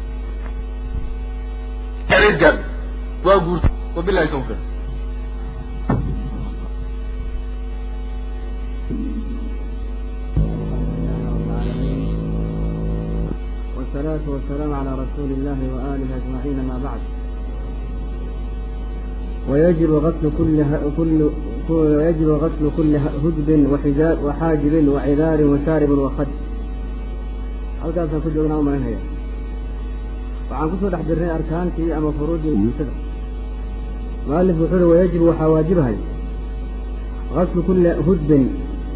waa guurta wabilahi tawfiiq والصلاة والسلام على رسول الله وآله أجمعين ما بعد ويجب غسل كل كل ويجب غسل كل هجب وحجاب وحاجب وعذار وشارب وخد halkaasaan ku joognaa umalinhaya waxaan kusoo dhex jirnay arkaantii ama furuudii guusada mualif wuxuu uhi wayajibu waxaa waajibahay gaslu kulli hudbin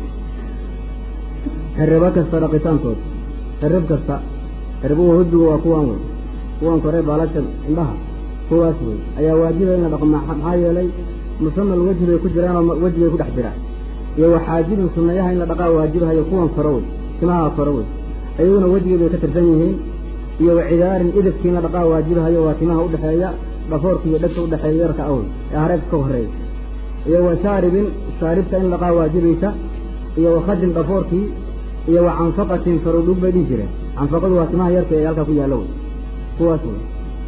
xirribo kasta dhaqitaankood xirrib kasta xirribuhu hudbigu waa kuwaan wey kuwan kore baalasha indhaha kuwaas wey ayaa waajiba in la dhaqo maxaa yeelay musamal weji bay ku jiraanoo weji bay ku dhex jiraan iyo waxaajibin sunnayaha in la dhaqaa waajibahayo kuwan koro wey timaha koro wey ayaguna wejigii bay ka tirsan yihiin iyo wacidaarin idibkii in la dhaqaa waajibahayo waa timaha udhexeeya dhafoorka iyo dhegta udhexeeya yarka awey ee hareebka ka horeeya iyo wa shaaribin shaaribta in dhaqaa waajibaysa iyo wakhadin dhafoorkii iyo wa canfaqatin farudhug bay dhihi jireen canfaqadu waa timaha yarka ee halkaa ku yaallo wey kuwaas wey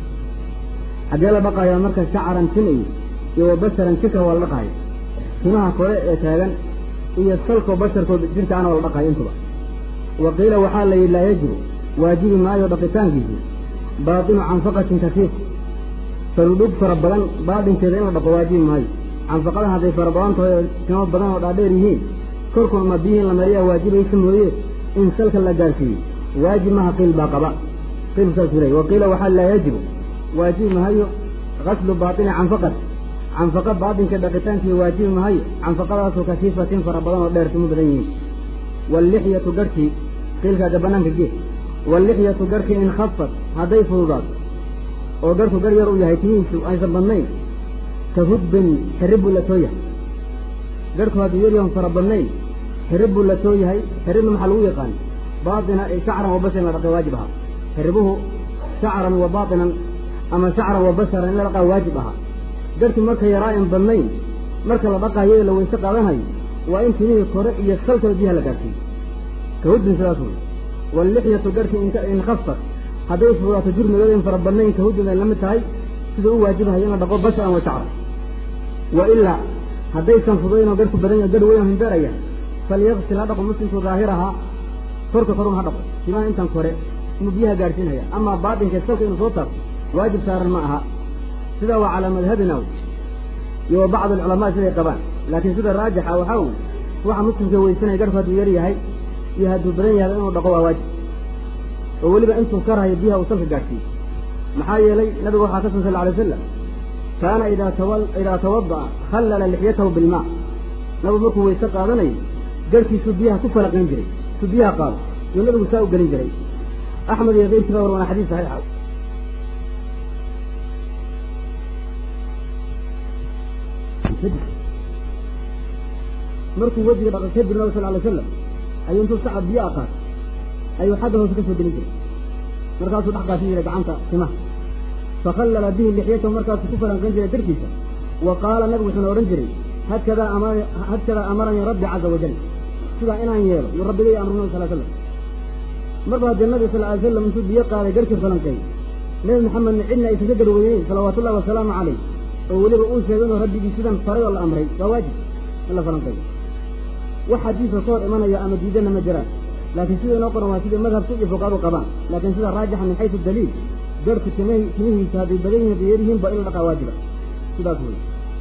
xaggee la dhaqayaa marka shacaran tin iyo iyo wa basharan jika waa la dhaqaaya timaha kore ee taagan iyo salkoo basharkood jirkaana waa la dhaqaaya intuba wa qiila waxaa la yidhi laa yajibu waajibi maayo dhaqitaankiisi baatinu canfaqatin kafiif farudhug fara badan baadinkeeda in la dhaqo waajibi maayo canfaqada hadday fara badan tahay oo timo badan oo dhaadheer yihiin korkun ma biyihin la mariyaa waajibaysa mooye in salka la gaarsiiyo waajib maha qiil baa qaba qiil saas uley wa qiila waxaa laa yajibu waajibi mahayo gaslu baatini canfaqat canfaqa baatinka dhaqitaankii waajibi mahayo canfaqadaasoo kafiifatin fara badan oo dheer timo badan yihiin wallixyatu garhkii qiilkaaga banaanka gee wallixyatu garhkii in khafat hadday fududaato oo garhku gar yar uu yahay timihiisu aysan badnayn ka hudbin xirib buu la too yahay garhku hadduu yaryahan fara badnayn xirib buu la too yahay xiribna maxaa lagu yaqaan baatina shacran wa basharan la dhaqay waajib ahaa xiribuhu shacran wa baatinan ama shacran wa basharan in la dhaqaa waajib ahaa garhkii marka yaraa in badnayn marka la dhaqaayo la weyse qaadanayo waa in timihii kore iyo salkaba biyaha la gaarsiiyo ka hudbin sidaas wey wallixyatu garhkii in khafat hadday fududaato jurmigooda in fara badnayn ka hudbin ay la mid tahay sida u waajibahayo in la dhaqo basharan wa shacran wa ilaa haddaysan fudaynoo garhku badan yaho garh weyn himbeeraya falyaqsil ha dhaqo muslimku daahirahaa korka korun ha dhaqo timaha intan kore inuu biyaha gaadhsiinaya amaa baatinka salka inuu soo taabto waajib saaran ma aha sidaa waa calaa madhabina iyo wa bacd alculamaa siday qabaan laakiin sida raajixa waxaa wey waxa muslimka weysanaya garhku hadduu yar yahay iyo hadduu badan yahay inuu dhaqo waa waajib oo weliba intuu karahayo biyaha uu salka gaadhsiiyo maxaa yeelay nabigu waxaa ka sun sal alay wasalam kaana idaa tawada'a khallala lixyatahu bilmaa nabigu markuu weyse qaadanayo garhkiisuu biyaha ku falaqayn jiray suu biyaha qaado yuu nabigu saa u gelin jiray axmed iyo keyrkii baa warwana xadiis saxiixa markuu wejiga dhaqay kadib nabi sal alay slam ayuu intuu sacab biyo a qaato ayuu xagga hoose ka soo gelin jiray markaasuu dhex qaasin jiray gacanta timaha fakhallala bihi lixyatahu markaasuu ku falanqayn jiray darkiisa wa qaala nabigu wuxuuna odhan jiray hakadaa amar hakadaa amaranii rabbi caza wajal sidaa inaan yeelo yuu rabbigay amru nabi sal slam marba haddee nabi sal alay slam intuu biyo qaaday garhkii falanqeey nebi maxamedna cidna aysan ka garweyneyn salawaatullahi wasalaamu calayh oo weliba uu sheegay inuu rabbigii sidan faray oo la amray waa waajib in la falanqeeyo wax xadiisa ka hor imanaya ama diidana ma jiraan laakiin sida inoo qoran waa sidai madhabku iyo fuqaadu qabaan laakiin sida raajixa min xaysu daliil garhku tim timihiisa hadday badan yihin hadday yar yihiin ba in la dhaqaa waajiba sidaas wey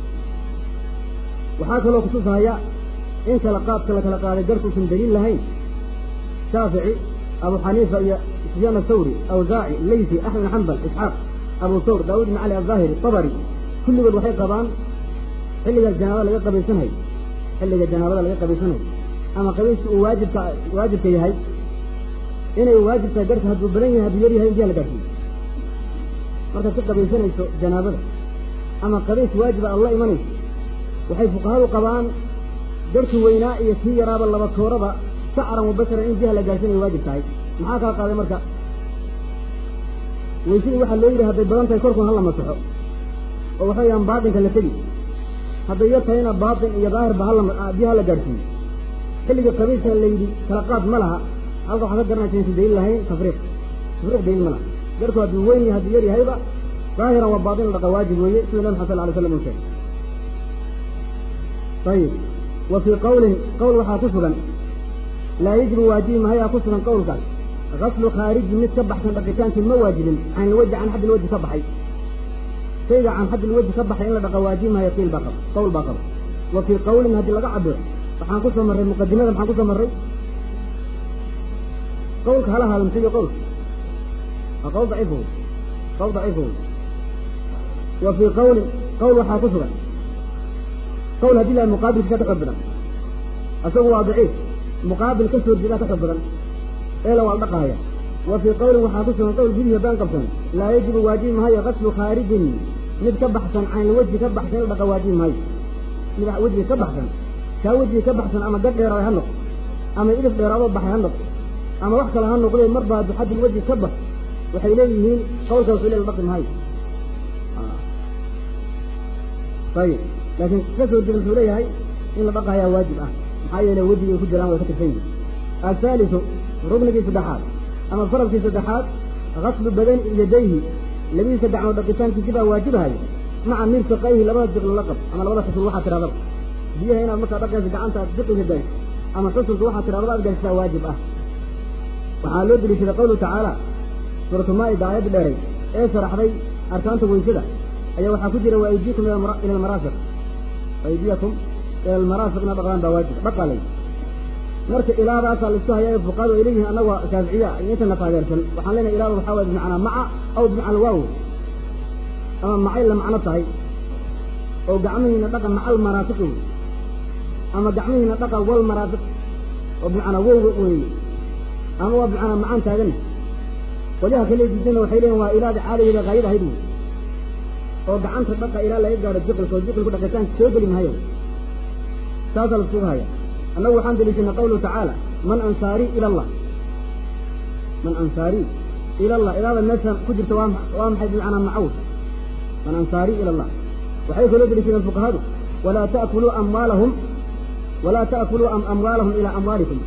waxaa kaloo kutusahaya in kala qaadka la kala qaaday garhkuusan daliil lahayn shaafici abu xaniifa iyo sufyaan athawri awsaaci leysi axmed bin xambal isxaaq abu thawr daawud ibn cali alzaahiri tabari kulligood waxay qabaan xilligaas janaaba laga qabaysanhay xilliga janaabada laga qabaysanayo ama qabayska uu waajibka waajibka yahay inay waajib tahay garhka hadduu badan yahay hadduu yar yahay in biyaha la gaarsiiyo markaad ka qabaysanayso janaabada ama qabays waajiba aad la imanayso waxay fuqahadu qabaan garhki weynaa iyo kii yaraaba laba tooraba sacran mubasharan in biyaha la gaarsiinayo waajib tahay maxaa kaa qaaday marka weysadii waxaa loo yidhi hadday badan tahay korkun hala masaxo oo waxa weyaan baatinka la tegi hadday yar tahayna baatin iyo daahirba hala biyaha la gaarsiiyo xilliga qabayska la yidhi kala qaad ma laha halka waxaa ka garanaysa insan daliil lahayn tafriiq tafriiq daliil ma laha garku hadduu weyn yahay hadduu yar yahayba daahiran waa baatin la dhaqa waajib weeye sida nabi maxad sal alay slam uu sheegay ayib wa fii qawlin qowl waxaa ku sugan laa yajibu waajibi mahayaa ku sugan qowlkaas gaslu khaariji mid ka baxsan dhaqitaankii ma waajibin can ilwaji can xaddi ilwaji ka baxay shayga can xaddi ilwaji ka baxay in la dhaqa waajibi mahayo qiil baa qaba qowl baa qaba wa fii qawlin haddii laga cabiro waxaan ku soo marray muqadimada maxaan ku soo marray qawlka hala haalamsiyo qowlka waa qowl daciif wey qowl daciif wey wa fii qawlin qowl waxaa ku sugan qowl haddii laha muqaabilkiisa ka xoog badan isagu waa daciif muqaabil ka soo jeedaa ka xoog badan eela waa dhaqahaya wa fii qawlin waxaa ku sugan qowl gudihi haddaan qabsan laa yajibu waajibi mahayo gaslu khaarijin mid ka baxsan can ilwaji ka baxsan in dhaqa waajibi mahayo mid wejiga ka baxsan kaa wejiga ka baxsan ama gad dheeraaday ha noqo ama ilif dheeraadoo baxay ha noqo ama wax kale ha noqdee marba hadduu xaddil weji ka bax waxay leeyihiin qawlka wuxuu leela dhaqi mahayo ayib laakiin ka soo jeeda wuxuu leeyahay in la dhaqahayaa waajib ah maxaa yeele wejigay ku jiraan way ka tirsan yihin ahaalisu ruknigii saddexaad ama faralkii saddexaad gaslu badani yadayhi labadiisa gacmood dhaqitaankiisi baa waajibahay maca mirfaqayhi labada jiql la qab ama labada xusul waxaa tirahdaba biyaha inaad markaa dhaqaysa gacanta aad jiqliga gayso ama xusulka waxaa tirahdaba aad gaysaa waajib ah waxaa loo deliishaday qawluhu tacaala suuratu maa'ida aayadda dheeray ee sharaxday arkaanta weysada ayaa waxaa ku jira waaydiikum ila almaraafiq aydiyakum ila almaraafiq ina dhaqdaan baa waajib dhaqalay marka ilaadaasaa laisku hayaa fuqaadu ay leeyihiin annaga shaaficiya iyo intana taageersan waxaan leenahay ilaada waxaa waye bimacnaa maca aw bimacnaa waaw ama macay la macno tahay oo gacmihiina dhaqa macal maraafiqi wey ama gacmihiina dhaqa wal maraafiq oo bimacnaa wowga weeye ama waa bimacnaa macaan taagan qolyaha kale diidana waxay leeyihin waa ilaada caadageeda haayad ahayd wey oo gacanta dhaqa ilaa laga gaadho jiqilka oo jiqilku dhaqitaanka soo geli mahayo saasaa laiskuga haya annagu waxaan deliishanay qawluhu tacaala man ansaarii ila allah man ansaarii ila allah ilaada meesha ku jirta waa waa maxay bimacnaa macaw man ansaarii ila allah waxay kaloo deliishadeen fuqahadu walaa ta'kuluu amwaalahum walaa ta'kuluu amwaalahum ilaa amwaalikum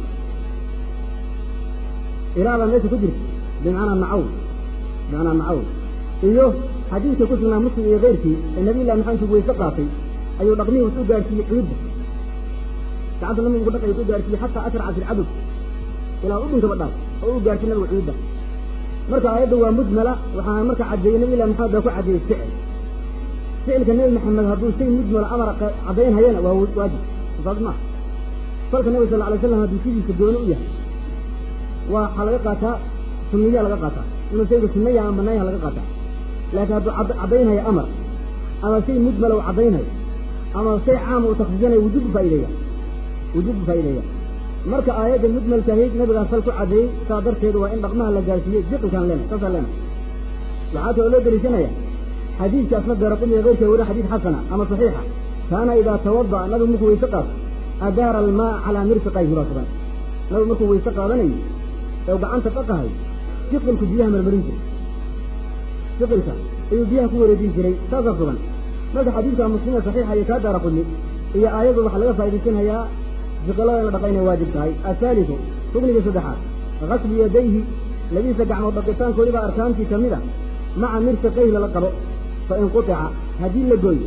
ilaada meesha ku jirta bimacnaa macaw bimacnaa macaw iyo xadiidka ku sugnaa muslim iyo keyrkii ee nabiy llahi maxamed intuu weyse qaatay ayuu dhaqmihii wuxuu gaarsiiyey ciidda gacanta nabigu dhaqay wuxuu gaarsiiyey xataa ashraca fi lcadud ilaa u dhinkaba dhaaf oo uu gaarsiy nabigu ciidda marka aayadda waa mujmala waxaa marka caddeeyey nabiy llahi maxamed baa ku caddeeyey ficil ficilka nebi maxamed hadduu shay mujmala amara caddayn hayana waa waajib saas maa falka nabiga sal alay slam hadduu sidiisa gooni u yahay waxaa laga qaataa sunniyaa laga qaataa inuu shayga sunnaya ama banaanyaha laga qaataa laakiin hadduu caddaynhayo amar ama shay mujmala uu caddaynhayo ama shay caama uu taksisinayo wujuub faa'ideeya wujuub faa'ideeya marka aayadda mujmalka ahayd nabigaa sal ku caddeeyey saa darteedu waa in dhaqmaha la gaarsiiyey jiqilkaan leenahay saasaan leenahay waxaa kaloo loo deliishanaya xadiidka asna beeraqumi keyrka weri xadiid xasana ama saxiixa kaana idaa tawada'a nabigu markuu weyse qaato adaara almaa calaa mirfiqayhi baa sugan nabigu markuu weyse qaadanayo ee gacanta dhaqahay jiqilku biyaha marmarin jiray jiqilka ayuu biyaha ku wareejin jiray saasaa sugan marka xadiidka muslime saxiixa iyo kaa daara qudni iyo aayadu waxaa laga faa'idaysanayaa jiqilada in la dhaqa inay waajib tahay ahaalisu rugniga saddexaad gaslu yadayhi labadiisa gacmood dhaqitaankoodii baa arkaantii ka mid a maca mirfiqayhi lala qabo fain qutica haddii la gooyo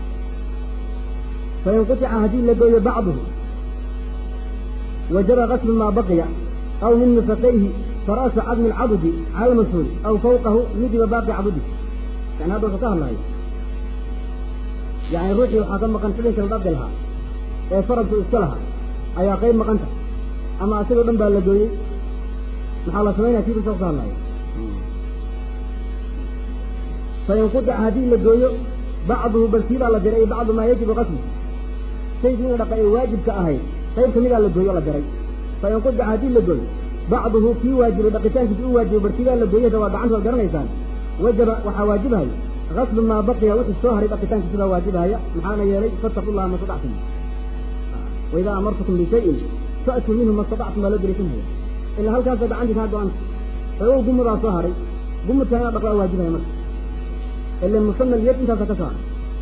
fain qutica haddii la gooyo bacduhu wajaba gaslu maa baqiya aw min mirfiqayhi fara'su cadmi alcadudi cala almashhuuri aw fawqahu midiba baaqi cadudi yani hadda wuxuu ka hadlayo yani ruuxii waxaa ka maqan xubinka la dhaqi lahaa ee faradku iska lahaa ayaa qayb maqanta ama asagoo dhan baa la gooyey maxaa la samaynaya kiibu saa ka hadlayo fain qutica haddii la gooyo bacduhu balkii baa la diray bacdu maa yajibu qaslu shaygii in la dhaqa ee waajibka ahayd qayb kamidaa la gooyo o la diray fa in qudica haddii la gooyo bacduhu kii waajibay dhaqitaankiisa u waajibo bartigaa la gooyada waa gacanta waad garanaysaan wajaba waxaa waajibahaya gaslu maa baqiya wixii soo haray dhaqitaankiisa baa waajibahaya maxaana yeelay fattaqu llaha ma stactum waidaa amartukum bishayin fa'tuu minhu ma statactum baa loo dariisanhaya ilaa halkaasa gacantii kaa go-anta ogow gumudaa soo haray gumudkaa inaad dhaqdaa waajibaya marka ila musamal yad intaasa ka soo haray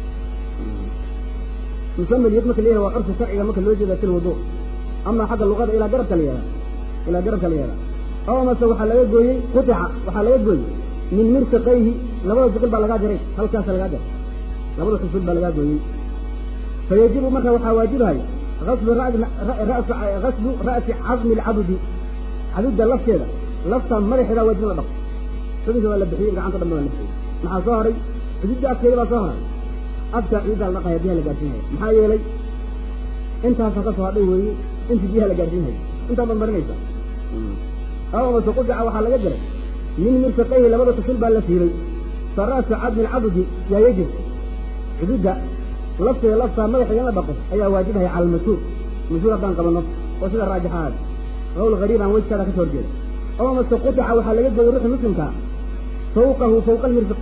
musamal yad marka la yihah waa curfi sharciga marka loo jeeda fil wudu ama xagga luqada ilaa garabka la yihahda ilaa garabka la yihahda oo mase waxaa laga gooyey qutica waxaa laga gooyey min mirfiqayhi labada siqil baa lagaa jaray halkaasa lagaa jaray labada xusul baa lagaa gooyey fa yajibu marka waxaa waajibahaya aslu gaslu ra'si cadmi alcabdi cabidda lafteeda lafta madaxeeda waajib in la dhaqo xubinka waa la bixiyey gacanta dhan ba la bixiyey maxaa soo haray xududda afkeeda baa soo haray afka ciiddaa la dhaqaya biyaha la gaarsiinhaya maxaa yeelay intaasa ka soo hadhay weeye intii biyaha la gaarsiinhaya intaa baad marinaysa aw mase qudica waxaa laga diray min mirfiqayhi labada tusul baa la fiiray fa ra'su cadmi alcabdi yaa yajib xududda lafteeda laftaa madaxeeda in la dhaqo ayaa waajibahaya cala almashhuur mashhuur haddaan qabano oo sida raajixaad qawl gariib aan wejkaada ka soo horjeeda oo mase qudica waxaa laga gooyey ruuxi muslimkaa fawqahu fawqa almirfiq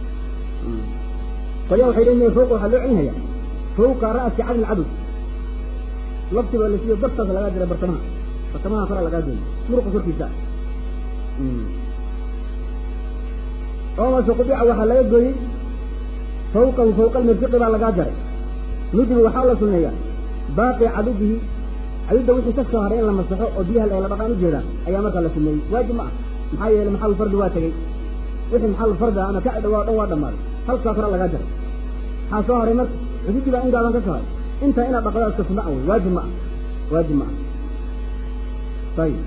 qolyaa waxay leeyihin fawqa waxaa loo celinhaya fawqa ra'si cadmi alcabd lafti baa la siiyo dabtaas lagaa diray bartamaha bartamaha koraa lagaa gooyey muruqa korkiisa oo mase qudica waxaa laga gooyey fawqahu fawqa almirfiqi baa lagaa jaray nudibu waxaa la sunneeyaa baaqi cadudihi cadudda wixii ka soo haray in la masaxo oo biyaha la dhaqaan ujeedaa ayaa markaa la suneeyey waajib ma ah maxaa yeelay maxal fardi waa tegey wixii maxal fardi ah ama ka dhawaa dhan waa dhammaaday halkaa kore lagaa jaray maxaa soo haray marka cududdii baa in gaaban ka soo haray intaa inaad dhaqdaa iska sunna wey waajib ma ah waajib ma ah ayib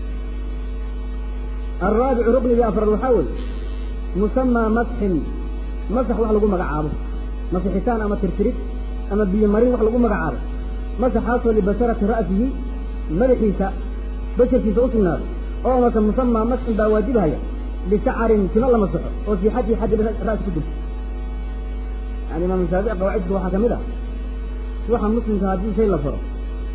alraabicu ruknigii afraad waxaa weeye musamaa masxin masax wax lagu magacaabo masixitaan ama tirtirid ama biyo marin wax lagu magacaabo masaxaasoo libasharati ra'sihi madaxiisa basharkiisa u sugnaaday oo mase musamaa masxin baa waajibahaya bisacarin timo la masaxo oo fii xaddi xaddi ra'si ku jirto yani imaam shaafici qawaacidka waxaa ka mid ah ruuxa muslimka haddii shay la faro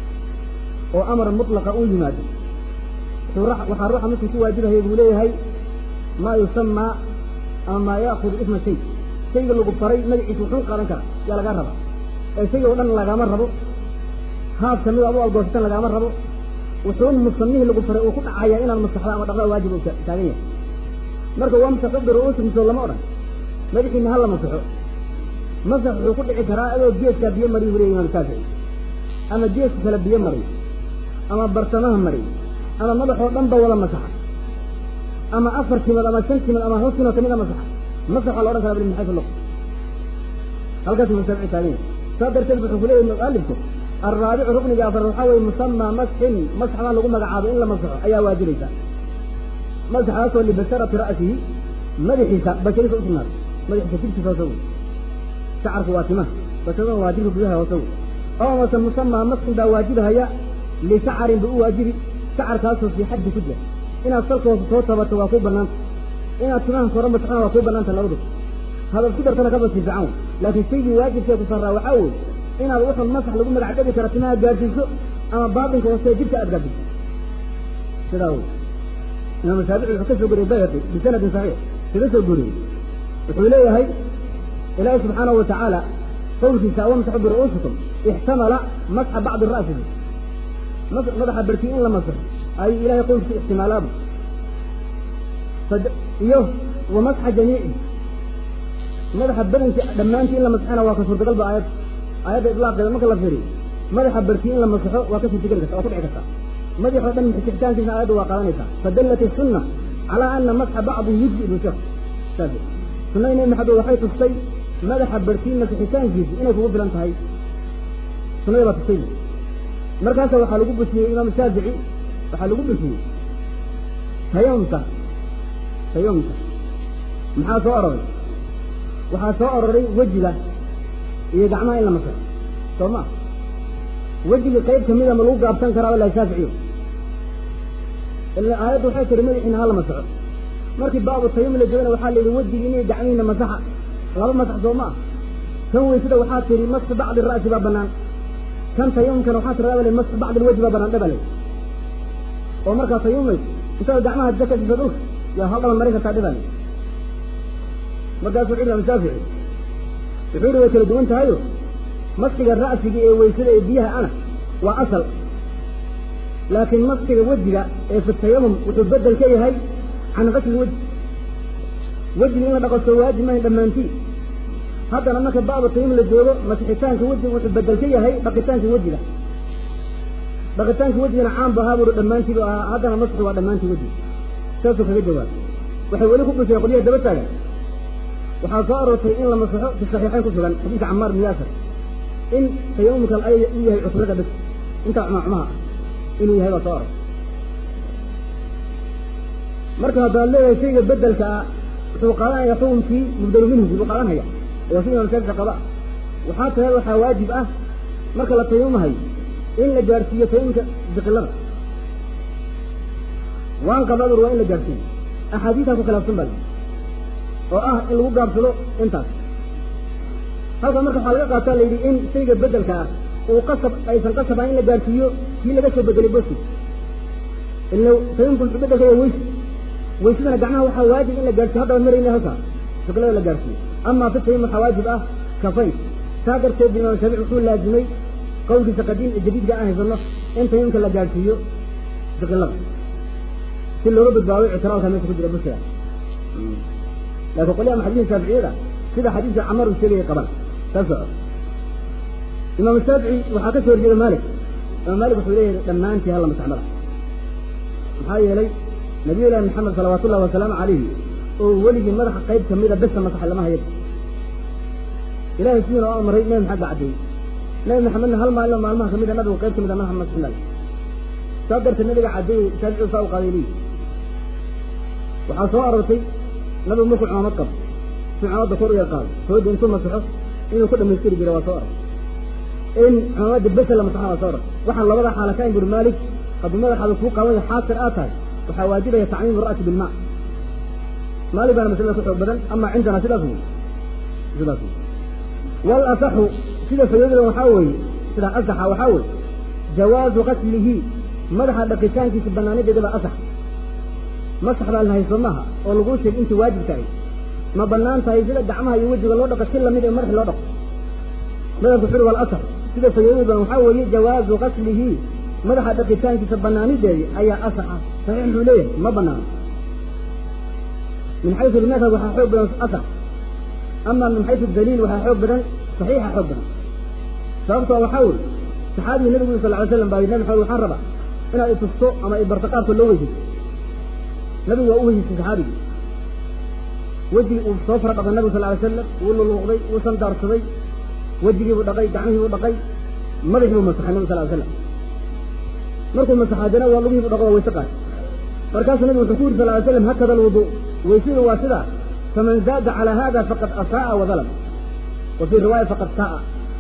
oo amar mutlaqa uu yimaado waxaa ruuxa muslim ku waajibahaya buu leeyahay maa yusamaa ama maa ya'kudu isma shay shayga lagu faray magaciisa wuxuu qaadan karaa yaa lagaa raba ee shayga o dhan lagaama rabo haab kamid adu algoosatan lagaama rabo wuxuun musamihii lagu faray uu ku dhacaya inaad masaxda ama dhaqda waajib u taagan yahay marka waa masaxo biru'uusi misoo lama odhan madaxiina ha la masaxo masax wuxuu ku dhici karaa adoo geeskaa biyo mariy wuriya imaam shaafici ama geeska kale biyo mariy ama bartamaha mariy ama madaxoo dhan ba wada masaxa ama afar timad ama shan timad ama hal timad kamid a masaxa masax waa la odhan karaa bil min xaysu luq halkaas imaam shaafici taagan yahay saa darteed wuxuu ku leeyahy mualifku alraabicu rukniga afar waxaa weeye musamaa masxin masxbaa lagu magacaabo in la masaxo ayaa waajibaysa masaxaasoo libasharati ra'sihi madaxiisa bashariisa u sugnaaday madaxiisa jirkiisa hoose wey shacarku waa timaha basharadana waa jirka gudaha hoose wey oo mase musamaa masxin baa waajibahaya lishacarin ba u waajibi shacarkaasoo fii xaddi ku jira inaad salka hoose soo tabato waa kuu banaanta inaad timaha kora masaxona waa kuu banaanta labadu hadad ku dartana kabasi fiican wey laakiin shaygii waajibkee ku sarraa waxaa weeye inaad wuxun masax lagu magac dhabi kara timaha gaadsiiso ama baatinka hoose jirka aad gaadsiiso sidaa wey imaam shaafici wuxuu ka soo goriyey bayhaqi bisanadin saxiix kaga soo goriyey wuxuu leeyahay ilaahi subxaanahu watacaala qowlkiisa awamsaxu biru'uusikum ixtamala masxa bacdi ra'sihi madaxa barkii in la masaxo ayuu ilahay qowlkiisa ixtimaalaaba iyo wa masxa jamiici madaxa badanki dhammaantii in la masaxana waa ka suurtagal ba aayad aayadda idlaaqeeda marka la fiiriyo madaxa barkii in la masaxo waa ka suurtageli karta waa ku dhici karta madaxoo dhan masixitaankiisa aayadda waa qaadanaysaa fadallat isunna calaa ana masxa bacdi yujzi bu sheekh shaafi sunnada nabi maxamed waxay tustay madaxa barkii masixitaankiisu inay kugu filan tahay sunnada baa tustay markaasa waxaa lagu busiyey imaam shaafici waxaa lagu busiyey tayamta tayamta maxaa soo ororay waxaa soo ororay wejiga iyo gacmaha in la masaxo soo ma wejigii qayb kamida ma lagu gaabsan karaa walahi shaaficiyo ila aayaddu waxay tiri madaxiina hala masaxo markii baabu tayam la joogana waxaa la yidhi wejigii inay gacmihiina masaxa laba masax soo ma ah kan weysada waxaa tihi masxu bacdi ra'si baa banaan kan tayamumkana waxaa tiradaa bale masxu bacd alwajhi baa banaan dhebale oo markaa tayamumay intaad gacmaha jaka dhisa dhulka yaa hal dhaban marin kartaa dhebale markaasuu wuxu imaam shaafici wuxuu yihi way kala duwan tahayo masxiga ra'siga ee weysada ee biyaha ana waa asal laakiin masxiga wejiga ee fi tayamum wuxuu bedel ka yahay can qasli wejhi wejiga in la dhaqaso waajib mahayn dhammaantii haddana marka baaba tayamum la joogo masixitaanka wejiga wuxuu bedel ka yahay dhaqitaanka wejiga dhaqitaanka wejigana caan bu ahaa buuri dhammaantiibu ahaa haddana masxi waa dhammaantii wejiga saasuu kaga jawaab waxay weli ku dhuseen qolyaha daba taagan waxaa soo aroortay in la masaxo fi saxiixayn ku sugan xadiidka camaar bin yaasir in tayamumka ay u yahay cuslada bas intaa cumacmaha ah inuu yahay baa soo arortay marka haddaad leeyahay shayga bedelka ah wuxuu qaadanaya xukunkii mubdalu minhu buu qaadanaya waa sida imaam shaafici qaba waxaa tahay waxaa waajib ah marka la tayamumhayo in la gaarsiiyo tayamumka biqilada waan qabadur waa in la gaarsiiyo axaadiistaa ku khilaafsan baa oo ah in lagu gaabsado intaas halka marka waxaa laga qaataa la yidhi in shayga bedelka ah uu qasab aysan qasab ahayn in la gaarsiiyo kii laga soo bedelay boski ila tayamumka wuxuu bedelka waa weysi weysadana gacmaha waxaa waajib in la gaarsiyo haddaba marayna halkaa biqilada la gaarsiiyo amaa fi tayamum waxaa waajib ah kafayn saa darteed imaam shaafici wuxuu laazimay qawlkiisa qadiim ee jadiidka aan haysano in tayamumka la gaarsiiyo biqilada si looga badbaado ictiraalka meesha ku jira bushiga laakiin qolyaha maxadiisa shaaficiyada sida xadiidka camar uu sheegaya qaban taa soco imaam shaafici waxaa ka soo horjeeda maalik imaam maalik wuxuu leeyahay dhammaantii halla masaxmada maxaa yeelay nabiyullaahi maxamed salawaatu ullahi wasalaamu calayhi oo weligii madaxa qayb kamida besa masaxa lama hayad ilahay sidiina oo amaray nabi maxamed baa caddeeyey nabi maxamedna hal maalin oo maalmaha kamida nabigu qayb kamida madaxa masaxnal saa darteed nabiga caddeeyey shaafici saa u qaaday leeyi waxaa soo aroortay nabigu markuu cumaamad qabo si cumamadda kor u yar qaado hooda intuu masaxo inuu ku dhamaystiri jira waa soo arag in cumamadda besa la masaxa waa soo arag waxaan labada xaala ka imburi maalik hadduu madaxaada kuu qabanaya xaasir aad tahay waxaa waajibaya tacmiimu ra'si bilmaa maalik baana masalada ku xoog badan ama cindana sidaas wey sidaas wey wal asaxu sida fayoodada waxaa weeye sida asaxa waxaa weeye jawaazu qaslihi madaxa dhaqitaankiisa banaanadeeda baa asax masax baa la hayso maaha oo laguu sheeg intii waajib tahay ma banaan tahay sida gacmaha iyo wejiga loo dhaqo si lamid ee madaxi loo dhaqo madabku xuri wal asax sida fayoodada badan waxaa weeye jawaazu qaslihi madaxa dhaqitaankiisa banaanideedi ayaa asaxa saxiix muxuu leeyahay ma banaano min xaysu lmadhab waxaa xoog badan asax ama min xaysu daliil waxaa xoog badan saxiixa xoog badan sababtoo waxaa weye saxaabigii nabigu sal ly slam baa nabi maxamed waxaan rabaa inaad itusto ama ibarto qaabka loo weydiso nabigu waa u weydiistay saxaabigii wejigii uu soo fara dhaqay nabigu sal lay slam wuu luluuqday wuu sandaarsaday wejigiibuu dhaqay gacmihiibuu dhaqay madaxiibuu masaxay nabi sal ly slam markuu masaxaadana waa lugihiibu dhaqo waa wayse qaatay markaasuu nabigu wuxuu ku yidhi sal ly slam hakada alwudu weysadu waa sidaa faman zaada calaa hada faqad asaa'a wadalam wa fii riwaaya faqad saa'a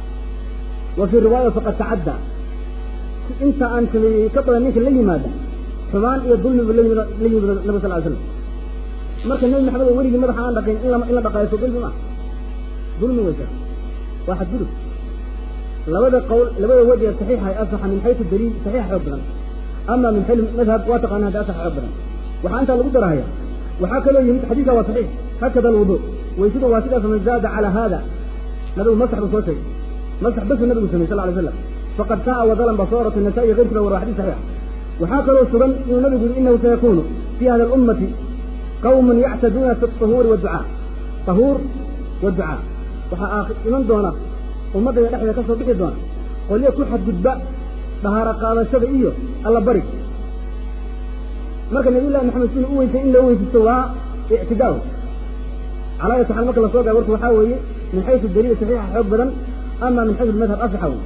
wa fii riwaaya faqad tacadda inta aan sameeyey ka badan ninka la yimaada xumaan iyo dulmibu la yimid la yimid nabi sal ly slam marka nabi maxamed oo weligii madaxa aan dhaqin in in la dhaqayso dulmi ma dulmi weysa waa xadgudub labada qowl labada wadi ee saxiixa ay asaxa min xaysu daliil saxiix xoog badan ama min xayl madhab waa taqaana hadda asax xoog badan waxaa intaa lagu darahaya waxaa kaloo yimid xadiidka waa saxiix hakada alwudu weysadu waa sidaas man zaada calaa hada nabigu masax buu soo sheegay masax basu nabigu samey sal lay slam faqad saa'a wadalan baa soo orotay nasaa iyo keyrkiiba war waa xadiis saxiix waxaa kaloo sugan inuu nabigu yidhi inahu sayakunu fi hada alummati qawmun yactaduuna fi ahuuri waducaa tahuur waducaa waxaa iman doona ummaddayda dhexdeeda ka soo bixi doona qolyo ku xadgudba dhahaaro qaadashada iyo alla bari marka nabiy llahi maxamed sinu u weysay in loo weysisto waa ictidaa calaa ayati xaal marka lasoo gaay warku waxaa weeye min xaysu daliil saxiixa xoog badan ama min xaysu madhab asaxa wey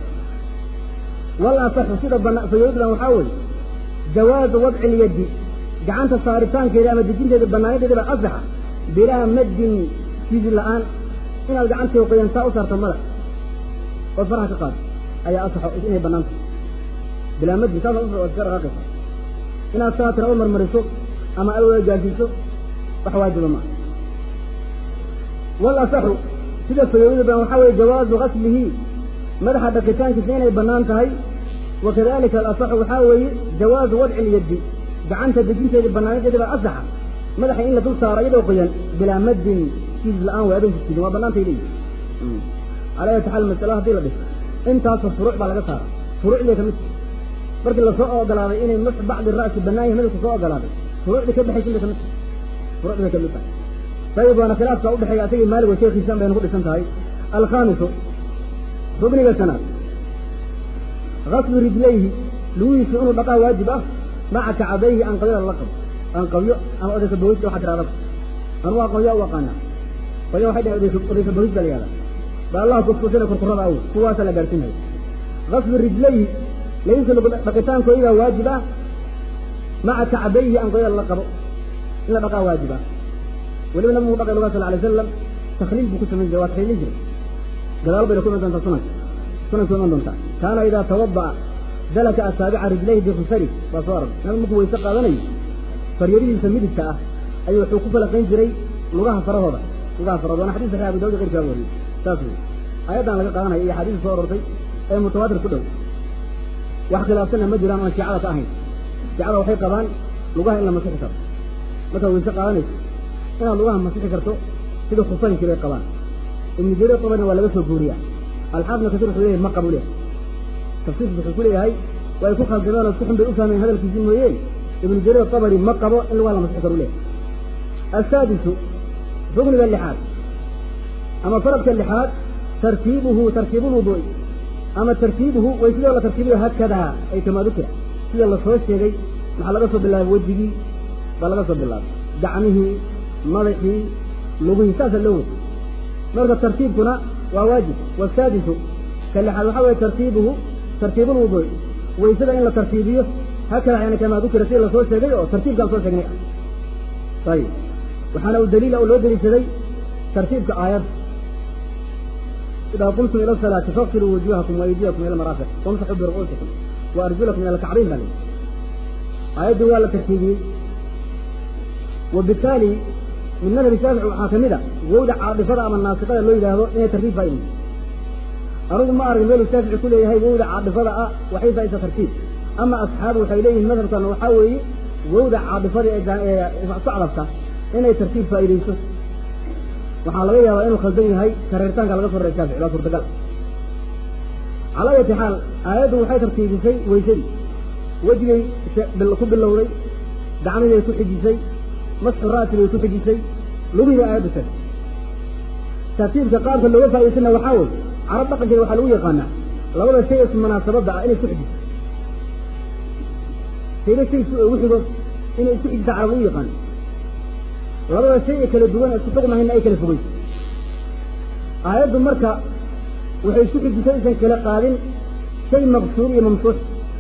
wal asaxu sida bana fayoodlan waxaa weeye jawaazu wadci lyaddi gacanta saaritaankeeda ama dejinteeda banaanadeeda baa asaxa bilaa maddin siidi la-aan inaad gacantii qoyantaa u saarto madax oo faraha ka qaado ayaa asaxo inay banaanta bilaa maddin saasa uska dhaqaaqaysa inaad saa tira u marmariso ama alwada gaarsiiso wax waajiba maa wal asaxu sida fayoodada badan waxaa weeye jawaazu gaslihi madaxa dhaqitaankiisa inay bannaan tahay wakadalika alasaxu waxaa weeye jawaazu wadci lyaddi gacanta dejinteeda bannaanadeeda baa asaxa madaxa in la dul saaro iyadoo qoyan bilaa maddin siis la-aan way adoon siidin waa bannaantay leeyihi calaa ayati xaal masalo haddii la dhiso intaasoo furuuc baa laga saara furuucday kamid markii lasoo ogolaaday inay mas bacdi ra'si bannaan yahay madalka soo ogolaaday furuucdii ka baxaysa bay kamid furuucdii bay kamid tahay ayib waana khilaafka udhexeeya asagii maalig wa sheekhiisaan bayna ku dhisan tahay alkhaamisu rugniga sanaad gaslu rijlayhi lugihiisu inuu dhaqaa waajib ah maca kacadayhi anqabyada lala qabo anqabyo ama odayka bogiska waxa tiraadaba anugu aqoonyaa u aqaanaa qolya waxay dhahay odayka bogis baa la yihahdaa ba allaha kuskusina kurkurada aw kuwaasa la gaarsiinaya gaslu rijlayhi lagiisa dhaqitaankooda waajib ah maca kacbayhi anqabyada lala qabo in la dhaqaa waajib ah weliba nabigu dhaqay lugaa sal alay wasalam takliil buu ku samayn jiray waa takliilin jiray gadaal bayna ku iman doontaa sunanka sunanka iman doontaa kaana idaa tawada'a dalaka asaabica rijlayhi bikhusari waa soo arag nabigu markuu wayse qaadanayo faryarihiisa midigta ah ayuu wuxuu ku falaqayn jiray lugaha farahooda lugaha farahooda waana xadis saxiix abu dawud qeyrkaa wariyey saas wey aayaddan laga qaadanaya iyo xadiis soo arortay ee mutawaatir ku dhow wax khilaafsanna ma jiraan oon shiicada ka ahayn shiicada waxay qabaan lugaha in la masixi karo markaad wayse qaadanayso inaad lugaha masixi karto sida khusaynkii bay qabaan ibnu jarir tabarina waa laga soo guuriyaa alxaafidna kasir wuxuu leeyahay ma qabu leh tafsiirkiis wuxuu ku leeyahay way ku khaldameen oo si xun bay u fahmeen hadalkiisii mooyeen ibnu jarir tabari ma qabo in lugaha la masixi karo leh asaadisu rugniga lixaad ama faradka lixaad tartiibuhu tartiibu lwuduu'i ama tartiibuhu way sidoo la tartiibiyo hakadaa ay kamaa dukira sida lasoo sheegay maxaa laga soo bilaabay wejigii baa laga soo bilaabay gacmihii madaxii lugihii saasa loo wada marka tartiibkuna waa waajib wasaadisu ka lixaad waxaa weye tartiibuhu tartiibu lwuduu'i waysada in la tartiibiyo hakadaa yani kamaa dukira sida lasoo sheegay oo tartiibkaan soo sheegnay ah ayib waxaana u daliila oo loo deliishaday tartiibka aayadda idaa qumtum ila asalaati faqsiluu wujuuhakum waaydiyakum ila maraafiq wamsaxuu biru'uusikum wa arjulakum ila alkacbayn baa layidhi aayaddu waa la tartiibiyey وبالتالي من مذهب الشافعي waxaa kamid a wowda caadifada ama naasiqada loo yidhaahdo inay tartiib faa anugu ma arag meel shaafici ku leeyahay wowda caadifada ah waxay faa'isa tartiib ama asxaabu waxay leeyihiin madhabkan waxaa weeye wowda caadifada ee socdabta inay tartiib faa'idayso waxaa laga yaabaa inuu khaldan yahay kareertaanka laga soo reer shaafici waa suurtagal calaa ayati xaal aayaddu waxay tartiibisay weysadii wejigay ku bilowday gacmihii ay ku xijisay masxu ra'si bay ku xijisay lugihii aayaddu tag tartiibka qaabka looga faa'idaysana waxaa wey carab dhaqankeeda waxaa lagu yaqaanaa labada shay is munaasabadda ah inay isku xijiso shayba shay ugu xigo inay isku xijisa carab lagu yaqaano labada shay ee kala duwan isku xugmahayna ay kala fogeyso aayaddu marka waxay isku xijisay aysan kala qaadin shay maqsuur iyo mamsuux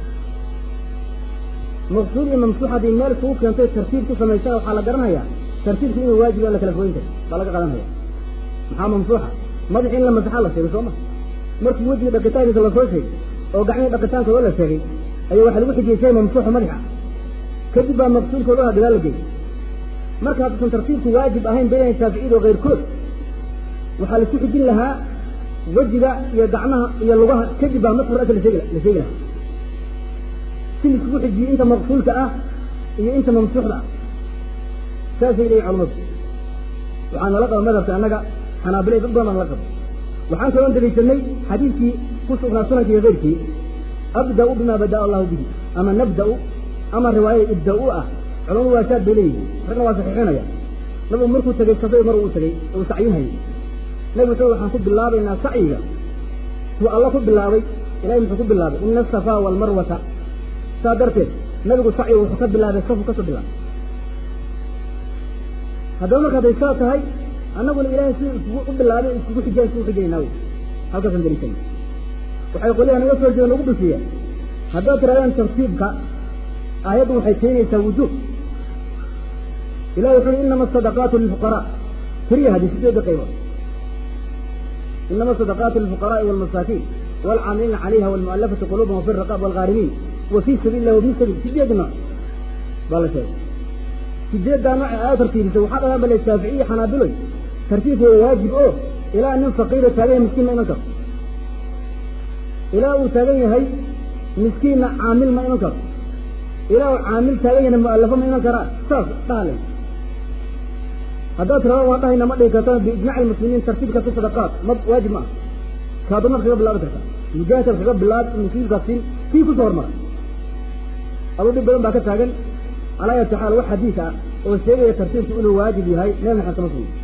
maqsuud iyo mamsuux haddii meel isugu keentay tartiib ku samaysana waxaa la garanayaa tartiibku inuu waajib la kala fogeyn karo baa laga qadanaya maxaa mamsuuxa madaxi in la masaxaa la sheegay sooma markii wejiga dhaqitaankiisa lasoo sheegay oo gacmihii dhaqitaankooda la sheegay ayaa waxaa lagu xijiyey shay mamsuuxa madaxa kadib baa maqsuudkooda gadaal la geeyey marka hadduusan tartiibku waajib ahayn bayna shaaficiyada oo keyrkood waxaa laisku xijin lahaa wejiga iyo gacmaha iyo lugaha kadib baa masxur asa la sheegi la sheegi lahaa si laiskugu xijiyey inta maqsuulka ah iyo inta mamsuuxda ah saasay leeyihin culamadu waxaa nala qaba madhabka annaga xanaabilay dad badan baan nala qaba waxaan kaloo daliishanay xadiidkii ku sugnaa sunanka iyo keyrkii abda'u bima bada'a allahu bihi ama nabda'u ama riwaayada ibda'u ah culamadu waa shaad bay leeyihiin ragna waa saxiixinaya nabigu markuu tegey safay mar uu tegey uu sacyinhayay nabi wuxuu waxaan ku bilaabaynaa sacyiga suu alla ku bilaabay ilahay muxuu ku bilaabay ina asafaa waalmarwata saa darteed nabigu sacyiga wuxuu ka bilaabay safu kasoo bilaabay haddaba marka hadday saa tahay annaguna ilaahay si iskugu u bilaabay iskugu xijaan iskugu xijaynaa wey halkaasaan daliishanay waxay qolyaha naga soo jeeda nagu dhufiya haddaad tirahdaan tartiibka aayaddu waxay keenaysaa wujuub ilahi wuxu uhi inama asadaqaatu lilfuqaraa tiriya hadii sideeda qaybood inama asadaqaatu lilfuqaraai walmasaakiin waalcaamiliina calayha walmu'alafati quluubahum wafi riqaab waalghaarimiin wa fii sabiili illah wabni sabiil sideed nooc baa la sheegay sideeddaa nooc aaya tartiibisay waxaa dhagaan bale shaaficiya xanaabiloy tartiibka waa waajib oo ilaa nin faqiiro taagaya miskiin ma iman karo ilaa uu taagan yahay miskiinna caamil ma iman karo ilaa uu caamil taagan yahayna mu'allafo ma iman karaa saas dhahalay haddaad tirado waan dhahayna ma dhihi karto biijmaci almuslimiin tartiibkaasi sadaqaat ma waajib ma ah kaadu mar kaga bilaabi kartaa mujaahidkaad kaga bilaab musliimkaas siin kii kusoo hormara aduu dhib badan baa ka taagan calaa ayati xaal wax xadiis ah oo sheegaya tartiibku inuu waajib yahay nabi maxamed kama sugna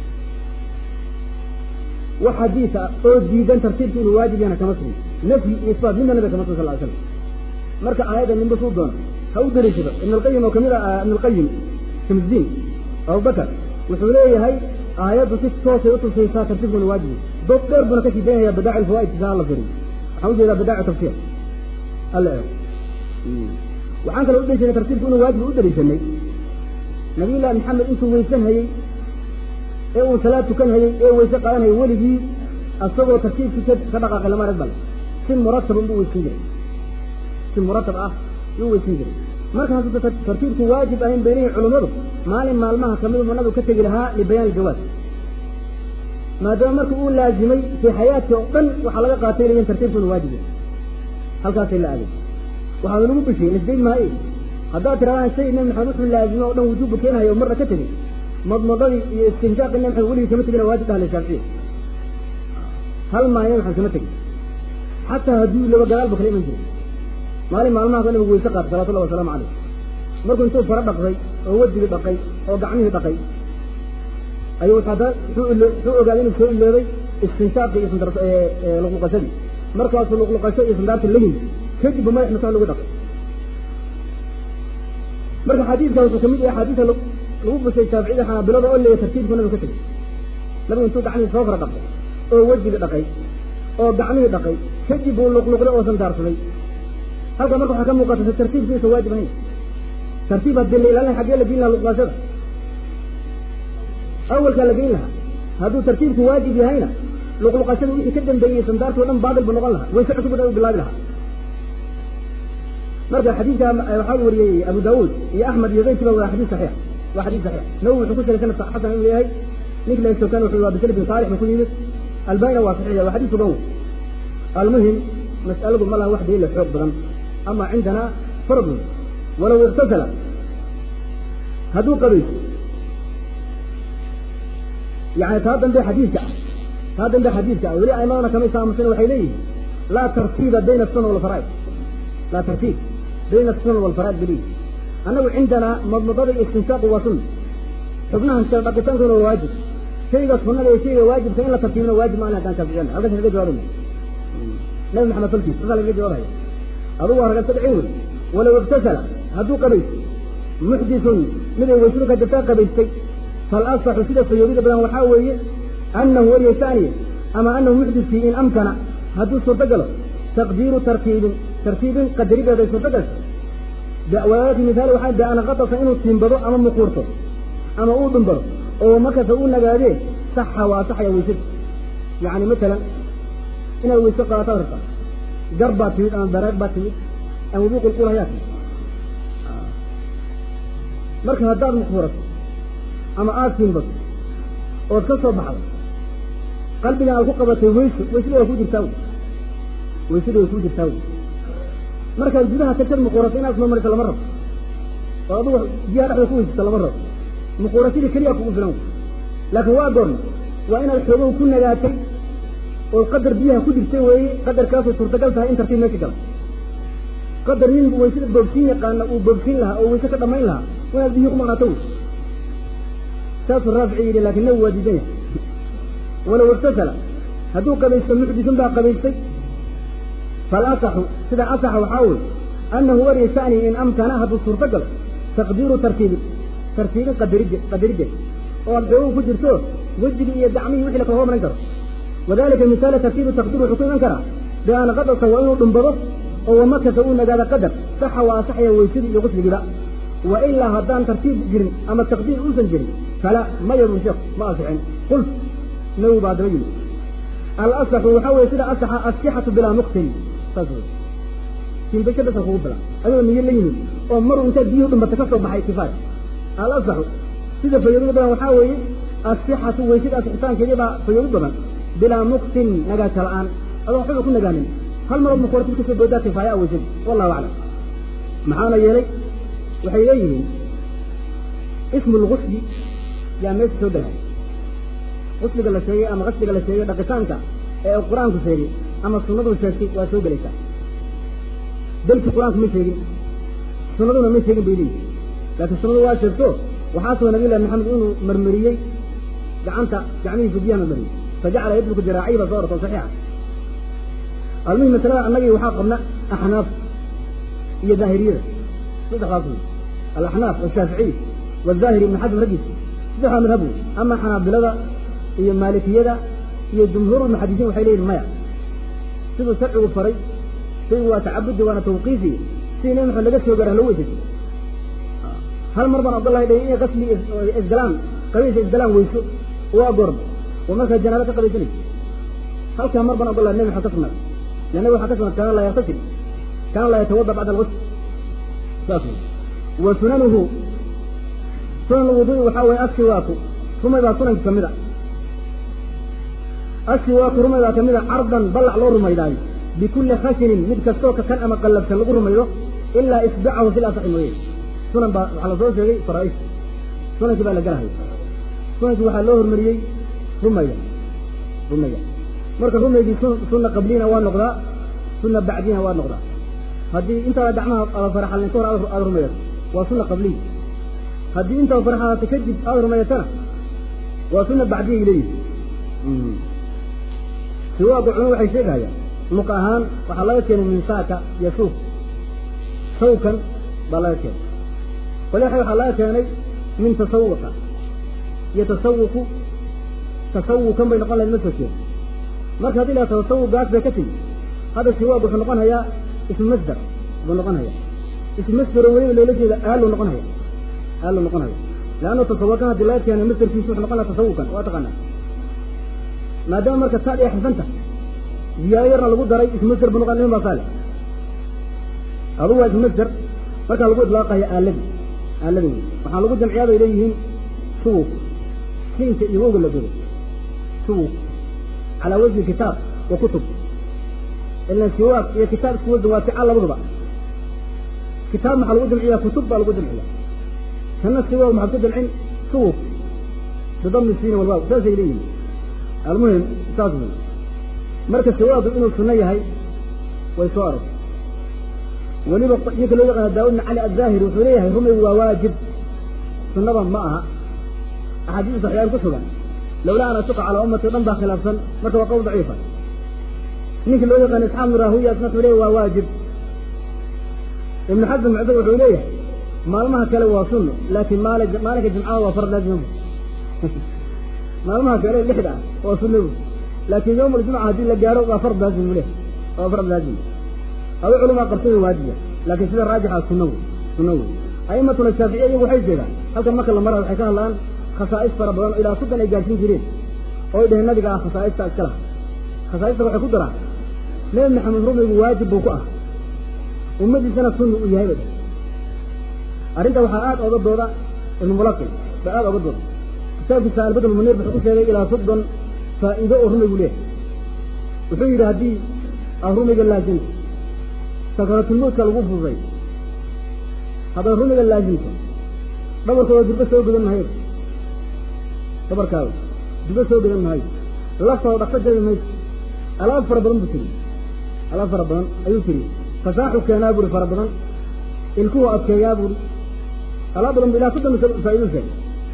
wax xadiis ah oo diidan tartiibku inuu waajib yahayna kama sugna nafyi iyo isbaat midna nabiga kama sugna sal ly slam marka aayadda ninba suu doona ha u dariishado ibn alqayim oo kamid ah ibn alqayim shamsdiin abubakar wuxuu leeyahay aayaddu si toosay utusaysaa tartiibkuna waajibi dood dheer buna kasii daynaya badaaci alfawaid saa la firiyo waxaan ujeedaa badaaci tafsiir alla eego waxaan kaloo u daliishanay tartiibku inuu waajib u daliishanay nabiyullahi maxamed intuu weysan hayey ee uu salaad tukan hayey ee weyse qaadanayay weligii asagoo tartiibkii ka dhaqaaqay lama arag bale si muratab unbuu weysan jiray si muratab ah yuu weysan jiray marka hadduu tartiibku waajib ahayn baynihii culummadu maalin maalmaha kamid buu nabigu ka tegi lahaa libayaan iljawaaz maadaama marka uu laazimay fii xayaadkii oo dhan waxaa laga qaatay leeyihin tartiibku inuu waajib yahay halkaasay la aaday waxaana lagu bishiyey lasdayn maaye haddaad tirahdaan shay nabi maxamed wuxuu laazimay oo dhan wujuubba keenayo marna ka tegey madmadadii iyo istinjaaqii nabi maxamed weligii kama tegina waajib ahle shaaficiya hal maalin maxamed kama tegin xataa hadduu laba gadaalba kala iman jiray maalin maalmahaas nabigu weyse qaatay salawatullahi wasalaamu calayh markuu intuu faro dhaqday oo wejigii dhaqay oo gacmihii dhaqay ayuu haddana wuxuu ogaaday inuu soo iloobay istinshaaqii iyo sandar luqluqashadii markaasuu luqluqasho iyo sandaarta la yimid kadib ba madax masax lagu dhaqay marka xadiidka wuxuu kamid yahay axaadiista lagu bushay shaaficiyada xanaabilada oo leeya tartiibku nabigu ka tegay nabigu intuu gacmihii soo fara dhaqay oo wejigii dhaqay oo gacmihii dhaqay kadib buu luqluqday oo sandaarsaday halka marka waxaa ka muuqata tartiibkiisa waajib ahayn tartiib haddii la ilaalin xaggee la geyn lahaa luqluqashada awalkaa la geyn lahaa hadduu tartiibku waajib yahayna luqluqashada wixii ka dambeeyey sandaartoo dhan baatil buu noqon lahaa wayse cusub u bilaabi lahaa marka xadiidka waxaa wariyey abu daawuud iyo axmed iyo keyrkiiba waa xadiis saxiix waa xadiis saxiix nawowi wuxuu ku sheegay sanad xasan inuu yahay ninki la sokan wuxuu waa bisal bin saalix buu ku yimid albanina waa saxiix waa xadiis sugan almuhim mas'aladu ma laha wax daliila xoog badan ama cindana fardun walow iktasala hadduu qabayso yani taa dambe xadiidka ah taa dambe xadiidka ah weli aimadana kama isaamusan waxay leeyihin laa tartiiba bayna asuna walfaraa'id laa tartiib bayna asuna walfaraa'id bay leeyihin annagu cindanaa madmadada iyo istinshaaqu waa sunna xubnahan kala dhaqitaankuna waa waajib shayga sunnada iyo shayga waajibka in la tartiibina waajib ma haddaan shaaficiyana halkaas laga jawaabaya nabi maxamed salkiis sasaa laga jawaabaya adugu waa raga sadci wey walow iktasala hadduu qabaysto muxdisun miday weysadu ka jirtaa qabaystay falasaxu sida fayoobida badan waxaa weeye annahu wariya shaniya ama annahu muxdiskii in amkana hadduu suurto galo taqdiiru tartiibin tartiibin qadarideeday suurto gasho walaaki mihaali waxaa de ana qatasa inuu tiimbado ama muquurto ama uu dhumbado oo markasta uu nagaadee saxa waa saxaya weysada yacni matalan inaad weyse qaadataa rabtaa gar baa timid ama bareeg baa timid ama wuquulqul ayaa timid marka haddaad muquurato ama aada tiimbato ood ka soo baxdo qalbigan aad ku qabatay weyso weysada waa kuu jirtaa wy weysada way kuu jirtaa wy markaad gudaha tagtad muquurato inaad ismamarisa lama rabo oo adugu biyaha dhexda ku weysata lama rabo muquurasadii keliya kugu filan wy laakiin waa goorma waa inaad xoogow ku nagaatay oo qadar biyaha ku jirtay weeye qadarkaasoo suurtagal tahay in tartiib meesha gala qadar nin weysada boogsiin yaqaana uu boogsiin lahaa oo weyse ka dhamayn lahaa inaad biyihii ku maqnaato wey saasuu raafici yidhi laakin nabi waa diidan yahay walow iktasala hadduu qabaysto muxdisun baa qabaystay falasaxu sida asaxa waxaa weye annahu wariya shani in amkana hadduu suurto galo taqdiiru tartiibin tartiibin qadaride qadarideed oo aad xoogow ku jirto wejigii iyo gacmihii wixii lakala hormarin karo wadalika misaala tartiibu taqdiir wuxuu ku iman karaa bian qadasa waa inuu dhumbado oo wamakasa uu nagaado qadar saxa waa asaxaya weysadii iyo qusligiiba wa ilaa haddaan tartiib jirin ama taqdiir uusan jirin fala ma yadun sheekh ma asixin qult nawi baa daba yimid alasaxu waxaa weye sida asaxa asixatu bilaa muqtin saas wey timbasho basa kugu bila adoo niyo la yimid oo maruu intaad biyuhu dhumbata ka soo baxay kifaaya alasaxu sida fayoobida badan waxaa weeye asixatu weysada asixitaankeedii baa fayoobi badan bilaa muktin nagaasha la-aan adoon xuba ku nagaanin hal marood ma kuwartid kasoo boodaa kifaaya aweysadi wallahu aclam maxaana yeelay waxay leeyihiin ismu lgusli yaa meesha soo degay qusliga la sheegay ama qasliga la sheegay dhaqitaanka ee uu qur-aanku sheegay ama sunnadu sheegtay waa soo gelaysaa belki qur-aanku ma sheegin sunnaduna ma sheegin bay leeyihin laakiin sunnadu waa sheegto waxaa soo nabiy llahi maxamed inuu marmariyey gacanta gacmihiisu biyaha marmariyey fajacala yadluku jiraaciyi baa soo ortoo saxiixa almuhim masalada annagii waxaa qabna axnaaf iyo daahiriyada saddexdaas wey alaxnaaf ashaaficiy wazaahiri ibn xasm raggiisa saddexdaa madhab wey ama xanaabilada iyo maalikiyada iyo jumhuur lmuxadisiin waxay leeyihin maya siduu sharcigu faray shaygu waa tacabudi waana tawqiifi sidii nabi maxamed laga soo gaara loo weysay hal mar baan ogolahay dha inay qasli isgalaan qabiisa isgalaan weyso waa goorma oo markaa janaabo ka qabaysanaysa halkaa mar baan ogolahay nabi maxamed ka sugnaaday لأنه waxaa ka sugan kaana laa yaktasil kaana laa yatawada bacda alغusl saas wa sunanuhu sunan lwudu'i waxaa weeye asiwaaku rumay baa sunanka kamid a asiwaaku rumay baa kamid a cardan ballac loo rumaydaayo bikulli khashinin mid kastoo ka kan ama qallabsan lagu rumaydo ilaa isbacahu fil asaxi mooye sunan baa waxaa lasoo sheegay faraa'ish sunankii baa la galahay sunankii waxaa loo hormariyey rumayga rumayga marka rumaygii sunna qabliyina waa noqdaa sunna bacdiyina waa noqdaa haddii intaada gacmaha aada faraxalin ka hor aada rumaysato waa sunna qabliya haddii intaada faraxalaata kadib aada rumaysatana waa sunna bacdiyay leeyihi siwaaga cunu waxay sheegahayaan luq ahaan waxaa laga keenay min saaka yasuuf sawkan baa laga keenay walaxa waxaa laga keenay min tasawuqa yatasawuku tasawukan bay noqon lahayd ma soo jeeda marka haddii la tasawugaas bay ka tigi hadda siwaag wuxuu noqon hayaa ismu masdar buu noqon hayaa ismu masdar oo weliba loola jeeda aalu noqon haya aalu noqon haya leanna tasawukan haddii laga keenay masdarkiisu wuxuu noqon laha tasawukan waa taqaanaa maadaama marka taad ay xifanta ziyaado yarna lagu daray ismu masder buu noqon nin baa saale adugu waa ismu masder markaa lagu idlaaqaya aaladi aaladi wey waxaa lagu jamciyaa bay leeyihiin suwuq siinka iyo wowga la godo suwuq calaa wajhi kitaab wa kutub ilan siwaaq iyo kitaab isku wasan waa ficaal labaduba kitaab maxaa lagu jamciyaa kutub baa lagu jamciya kana siwaaq maxaad ku jamcin suwuq bidami siin walwaaw saasay leeyihin almuhim saas wey marka siwaaqu inuu sunno yahay way soo arag weliba ninka loo yaqaana daawud bin cali azaahiri wuxuu leeyahay rumaygu waa waajib sunnaba ma aha axaadiis saxiixaan ku sugan lawlaa an asuqa calaa ummati o dhan baa khilaafsan marka waa qowl daciifa ninka loo yaqaana isxaaq bin rahuya isna wuxuu leeyahy waa waajib ibnu xasan mucdab wuxuu leeyahay maalmaha kale waa sunno laakiin maal maalinka jimcada waa fard laazima maalmaha kale lixda ah waa sunno laakiin yawm aljumca haddii la gaaro waa fard laazim u leh waa fard laazim adu culamaa qabtay waajiba laakiin sida raajixa sunno wey sunno wey a'imatuna shaaficiya iyagu waxay jeedaan halkan marka la mara waxay ka hadlaan khasaa'is fara badan oo ilaa soddon ay gaadhsiin jireen oo dheheen nabiga ah khasaa'ista iska laha khasaa'ista waxay ku daraan nebi maxamed rumaygu waajib buu ku ah ummadiisana sunni uu yahay bay dheh arrinta waxaa aad ooga dooda ibnu mulaqin baa aad ooga dooda kitaabkiisa albadr munir wuxuu ku sheegay ilaa soddon faa'iido oo rumaygu leehay wuxuu yidhi haddii aad rumayga laasimto sakaraatulmowtka lagu fududay haddaad rumiga laasimto dhabarkooda durbo soo godan mahayo dhabarkaada durbo soo godan mahayo laftooda dhaqso jabi mayso alaab fara badan buu tiri alaab fara badan ayuu tiri fasaaxu keenaa buuri fara badan ilkuhu adkeeyaa buuri alaab badan bu ilaa soddon faa'ido sheegay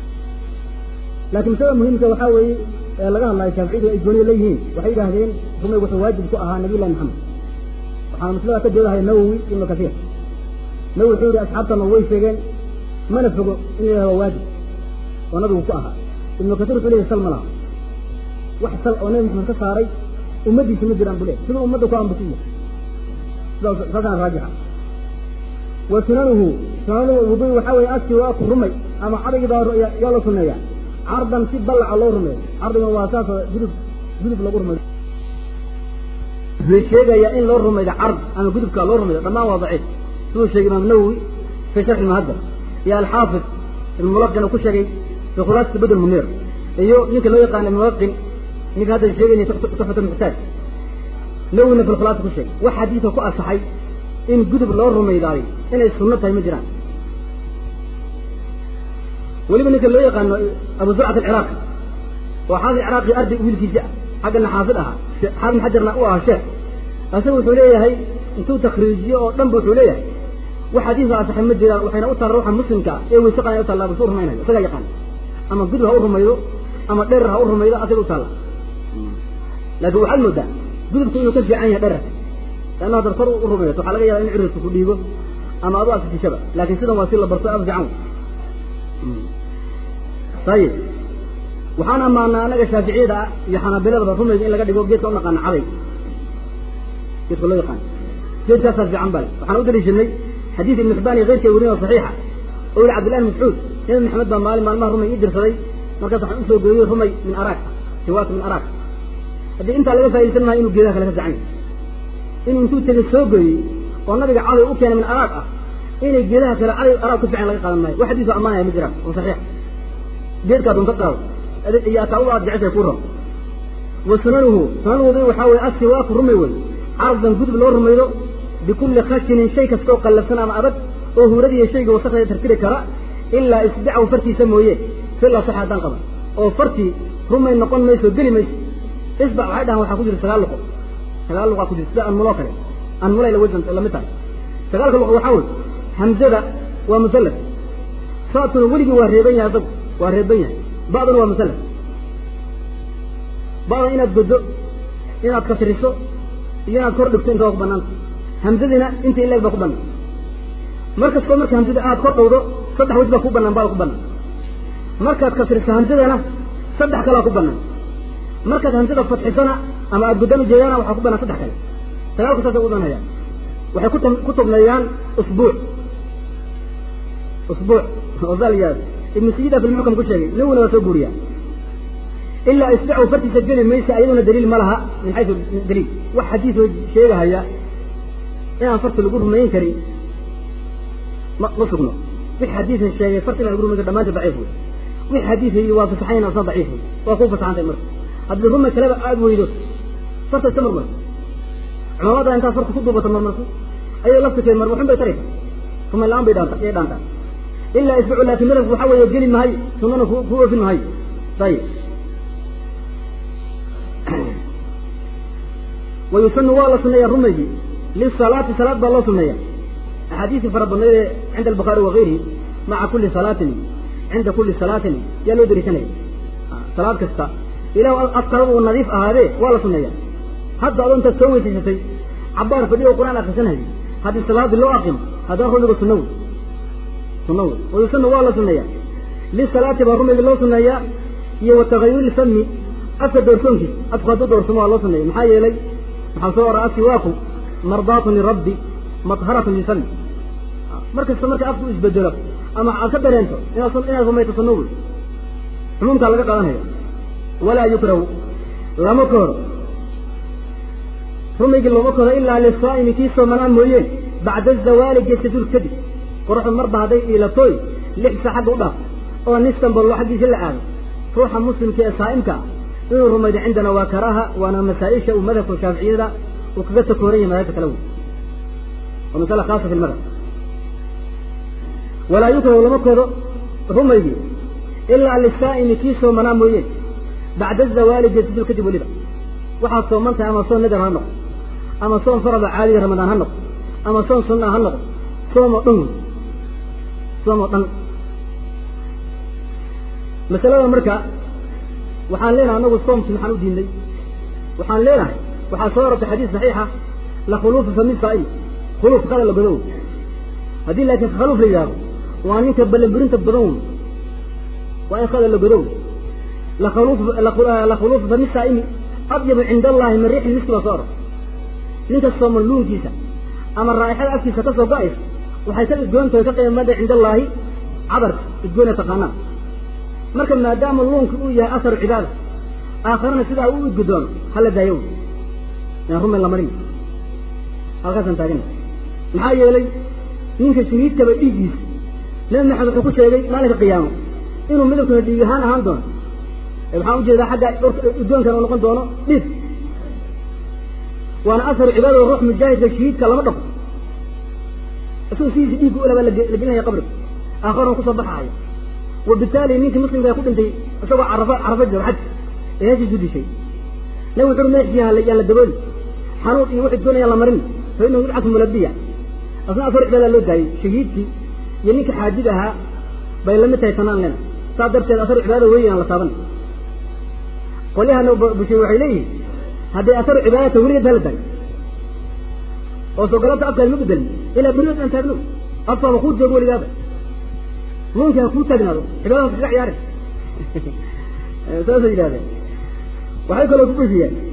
laakiin masalada muhiimka waxaa weeye ee laga hadlayo shaaficiyadu ay gooniya leeyihiin waxay yidhaahdeen rumaygu wuxuu waajib ku ahaa nabiy llahi maxamed waxaana maslada ka doodahaya nawowi ibnu kasiir nawowi wuxuu yihi asxaabtana way sheegeen mana fogo in la yahah waa waajib oo nabigu ku ahaa ibnu kasiir wuxuu leyahy sal ma laha wax sal oo nabi maxamed ka saaray ummaddiisa ma jiraan bu le siduu ummadda ku ambusiya sidaas saasaan raajixa wa sunanuhu sunanuhu wuduy waxaa weeye asiwaaku rumay ama cadrigii baa yaa la suneeya cardan si ballaca loo rumeeyo cardigan waa saasoo gudub gudub lagu rumeeyo wuxuu sheegayaa in loo rumaydo card ama gudubkaa loo rumaydo dhammaan waa daciif siduu sheegay imaam nawowi fi sharxi muhadab iyo alxaafid ibn mulaqin uu ku sheegay fi khulaasati badr munir iyo ninka loo yaqaana ibn mulaqin ninka hadda sheegayna tuxfat muxtaaj nawina filkhulaasa ku sheegay wax xadiidka ku asaxay in gudub loo rumaydaayo inay sunno tahay ma jiraan weliba ninka loo yaqaano abu zurcat alciraaqi oo xaafid ciraaqi arday wiilkiisi ah xaggana xaafid ahaa xaafid xajarna u ahaa sheekh asaga wuxuu leeyahay intuu takriijiyo oo dhan ba wuxuu leeyahay wax xadiidka asaxay ma jiraan waxayna u taalla ruuxa muslimka ah ee weyse qanay u taallaa bas u rumaynayo isagaa yaqaan ama gudub ha u rumaydo ama dherer ha u rumaydo asaga u taalla laakiin waxaad moodaa gudubka inuu ka fiican yahay dhererka leanna haddaad kor u rumayso waxaa laga yaaba in cirirka ku dhiibo ama adu asitishaba laakiin sidan waa si la barto af fiican ayib waxaan ammaanaa anaga shaaficiyada ah iyo xanaabiladaba rumayga in laga dhigo geedka u naqaana caday geedka loo yaqaano geedkaasaa fiican bale waxaan u daliishanay xadiid ibn xibaan iyo keyrka weriin oo saxiixa oo yihi cabdillahi mascuud nabi maxamed baa maalin maalmaha rumay ii dirsaday markaas waxaan usoo gooyey rumay min araag siwaak min araag haddii intaa laga faa'idaysan maayo inuu geedaha kale ka fiican yahay inuu intuu tegey soo gooyey oo nabiga caday u keenay min araag ah inay geedaha kale caday araag ku fiican laga qaadan maayo wax xadiis oo ammaanaya ma jiraan oo saxiix geedkaa dunta qaado iyo ataa u aad jeceshay ku ram wa sunanuhu sunanuhu waxaa weye asiwaaku rumay wey cardan gudub loo rumaydo bikulli khashinin shay kasta oo qallafsan ama adag oo huuradiiyo shayga wasaqda tartiri kara ilaa isbicahu fartiisa mooye sila sax haddaan qaban oo fartii rumay noqon mayso geli mayso isbac waxay dhahaan waxaa ku jira sagaal luqo sagaal luqaa ku jira sida anmuloo kale anmulay la wasan lamid tahay sagaalka luqo waxaa wey hamzada waa musallas saadkuna weligii waa reeban yahay asagu waa reeban yahay ba'duna waa musallas ba'da inaad goddo inaad kasriso iyo inaad kor dhigto inta waa ku banaanta hamzadina inta ileeg baa ku banaan mar kastoo marka hamzada aad kor dhowdo saddex wej baa ku banaan baa ku banaan markaad kasriso hamzadana saddex kalaa ku banaan markaad hamzada fadxisana ama aad guddami jeedaana waxaa ku banaan saddex kale sagaalku saasay u banhayaan waxay ku ku tubneeyaan usbuuc usbuuc oo saa la yihahdo ibnu sayida fi lmuxkam ku sheegay nawina waa soo guuriyaa ilaa isbicu fartiisa geli maysa ayaduna daliil ma laha min xaysu daliil wax xadiis oo sheegahaya inaan farti lagu rumayn karin ma ma sugno wix xadiisa sheegay farti inaan lagu rumayn karin dhamaanta daciif wey wix xadiisa yii waa fasaxayn asna daciif wey waa ku fasaxantay marka haddii ruma kaleba aada weydo farta iska marmarso culamada intaad farta ku duubato marmarso ayay laftirkeed marmarxun bay taraysa rumay la-aan bay dhaanta yay dhaantaa ilaa isbicu laakin madhabku waxaa weeye geli mahayo sunana ku ku oofin mahayo ayib wayusanu waa la suneeyaa rumaygii lisalaati salaad baa loo suneeya axaadiisii fara badnayd ee cinda albukhaari wakayrihi maca kuli salaatin cinda kuli salaatin yaa loo dariisanaya salaad kasta ilah afkaada uu nadiif ahaadee waa la suneeya hadda adoo intaad soo weysaysatay cabaar fadhiyo qur-aan akrisanhayo haddii salaadii loo aqimo haddana rumiga sunna wey sunna wey wayusanu waa la suneeya lisalaati baa rumayga loo suneeyaa iyo watagayuri fami afka doorsoonkiisa afku hadduu doorsamo waa loo suneeya maxaa yeelay waxaa soo ora asiwaaku mardaatun lirabbi madharatun lifami mar kasta marka afku isbedelo ama aad ka dareento inaad inaad rumayto sunno wey xumuumkaa laga qaadanaya walaa yukrahu lama kahoro rumaygii looma kahoro ilaa lisaa'imi kii soomanaa mooyeen bacda azawaali geesaduul kadib qoraxdu marba hadday iilatooy lix saa xagga u dhaaf oo nistanbol xaggiisa la aado ruuxa muslimka ee saa'imka ah inuu rumaydo cindana waa karaaha waana masaa-isha uu madhabka shaaficiyada uu kaga takooran yahay madhabka kala wey waa masala khaasa fi lmadhab walaa yukrahu lama koodo rumaygii ilaa lisaa'imi kii soomanaa mooyeen bacda azawaali geesadul kadib weliba waxaad sooman tahay ama soon nadar ha noqo ama soon farada caadiga ramadaan ha noqo ama soon sunna ha noqo soom oo dhan wey soom oo dhan masalada marka waxaan leenahay anagu soomkii maxaan u diinay waxaan leenahay waxaa soo arortay xadiis saxiixa la khuluufa fami saa'im khuluuf qada la godow haddii laakiin khaluuf la yidhahdo waa ninka ballanburinta badan wey waa in qada la godow la khuluuf la khuluufa fami saa'imi adyabu cinda allahi min riixi miski baa soo arortay ninka sooman luunkiisa ama raa'ixada afkiisa ka soo go-aysa waxay ka idgoontahay ka qiimada cinda allaahi cabarka idgoona taqaanaa marka maadaama luunka uu yahay asaru cibaada aakharana sidaa u idgudoono hala daayo wy yaan rumayn la marin halkaasaan taagana maxaa yeelay ninka shahiidkaba dhiiggiisa nabi maxamed wuxuu ku sheegay maalinka qiyaamo inuu midabkuna dhiig ahaan ahaan doono waxaan ujeedaa xagga udgoonkan uu noqon doono dhiig waana asaru cibaada ruux mujaahidka shahiidka lama dhaqo isagoo sidiisa dhiigga ulabaa la gelinaya qabriga aakharan kusoo baxaaya wabitaali ninkii muslimka ku dhintay isagoo carafa carafa jooga xaj ee heshiisu dishay nabi wuxuu meeshii yaan la dabooli xanuun iyo wixii doonayaan la marin fa inahu yudcasu mulabiya asna afar cibaada loo daayay shahiidkii iyo ninkii xaajid ahaa bay lamid tahay tanaan lena saas darteed asar cibaada weyn aan la taaban qolyahana bushay waxay leeyihin hadday asaru cibaadata weligeed hala taag oo soo galabta afkaad ma bedelin ilaa beriyood aan taagno afkaaba kuu joogo weligaaba nuunki ha kuu taagnaado cibaadadas kaga ciyaarin saasay yidhahdeen waxay kaloo ku bufiyeen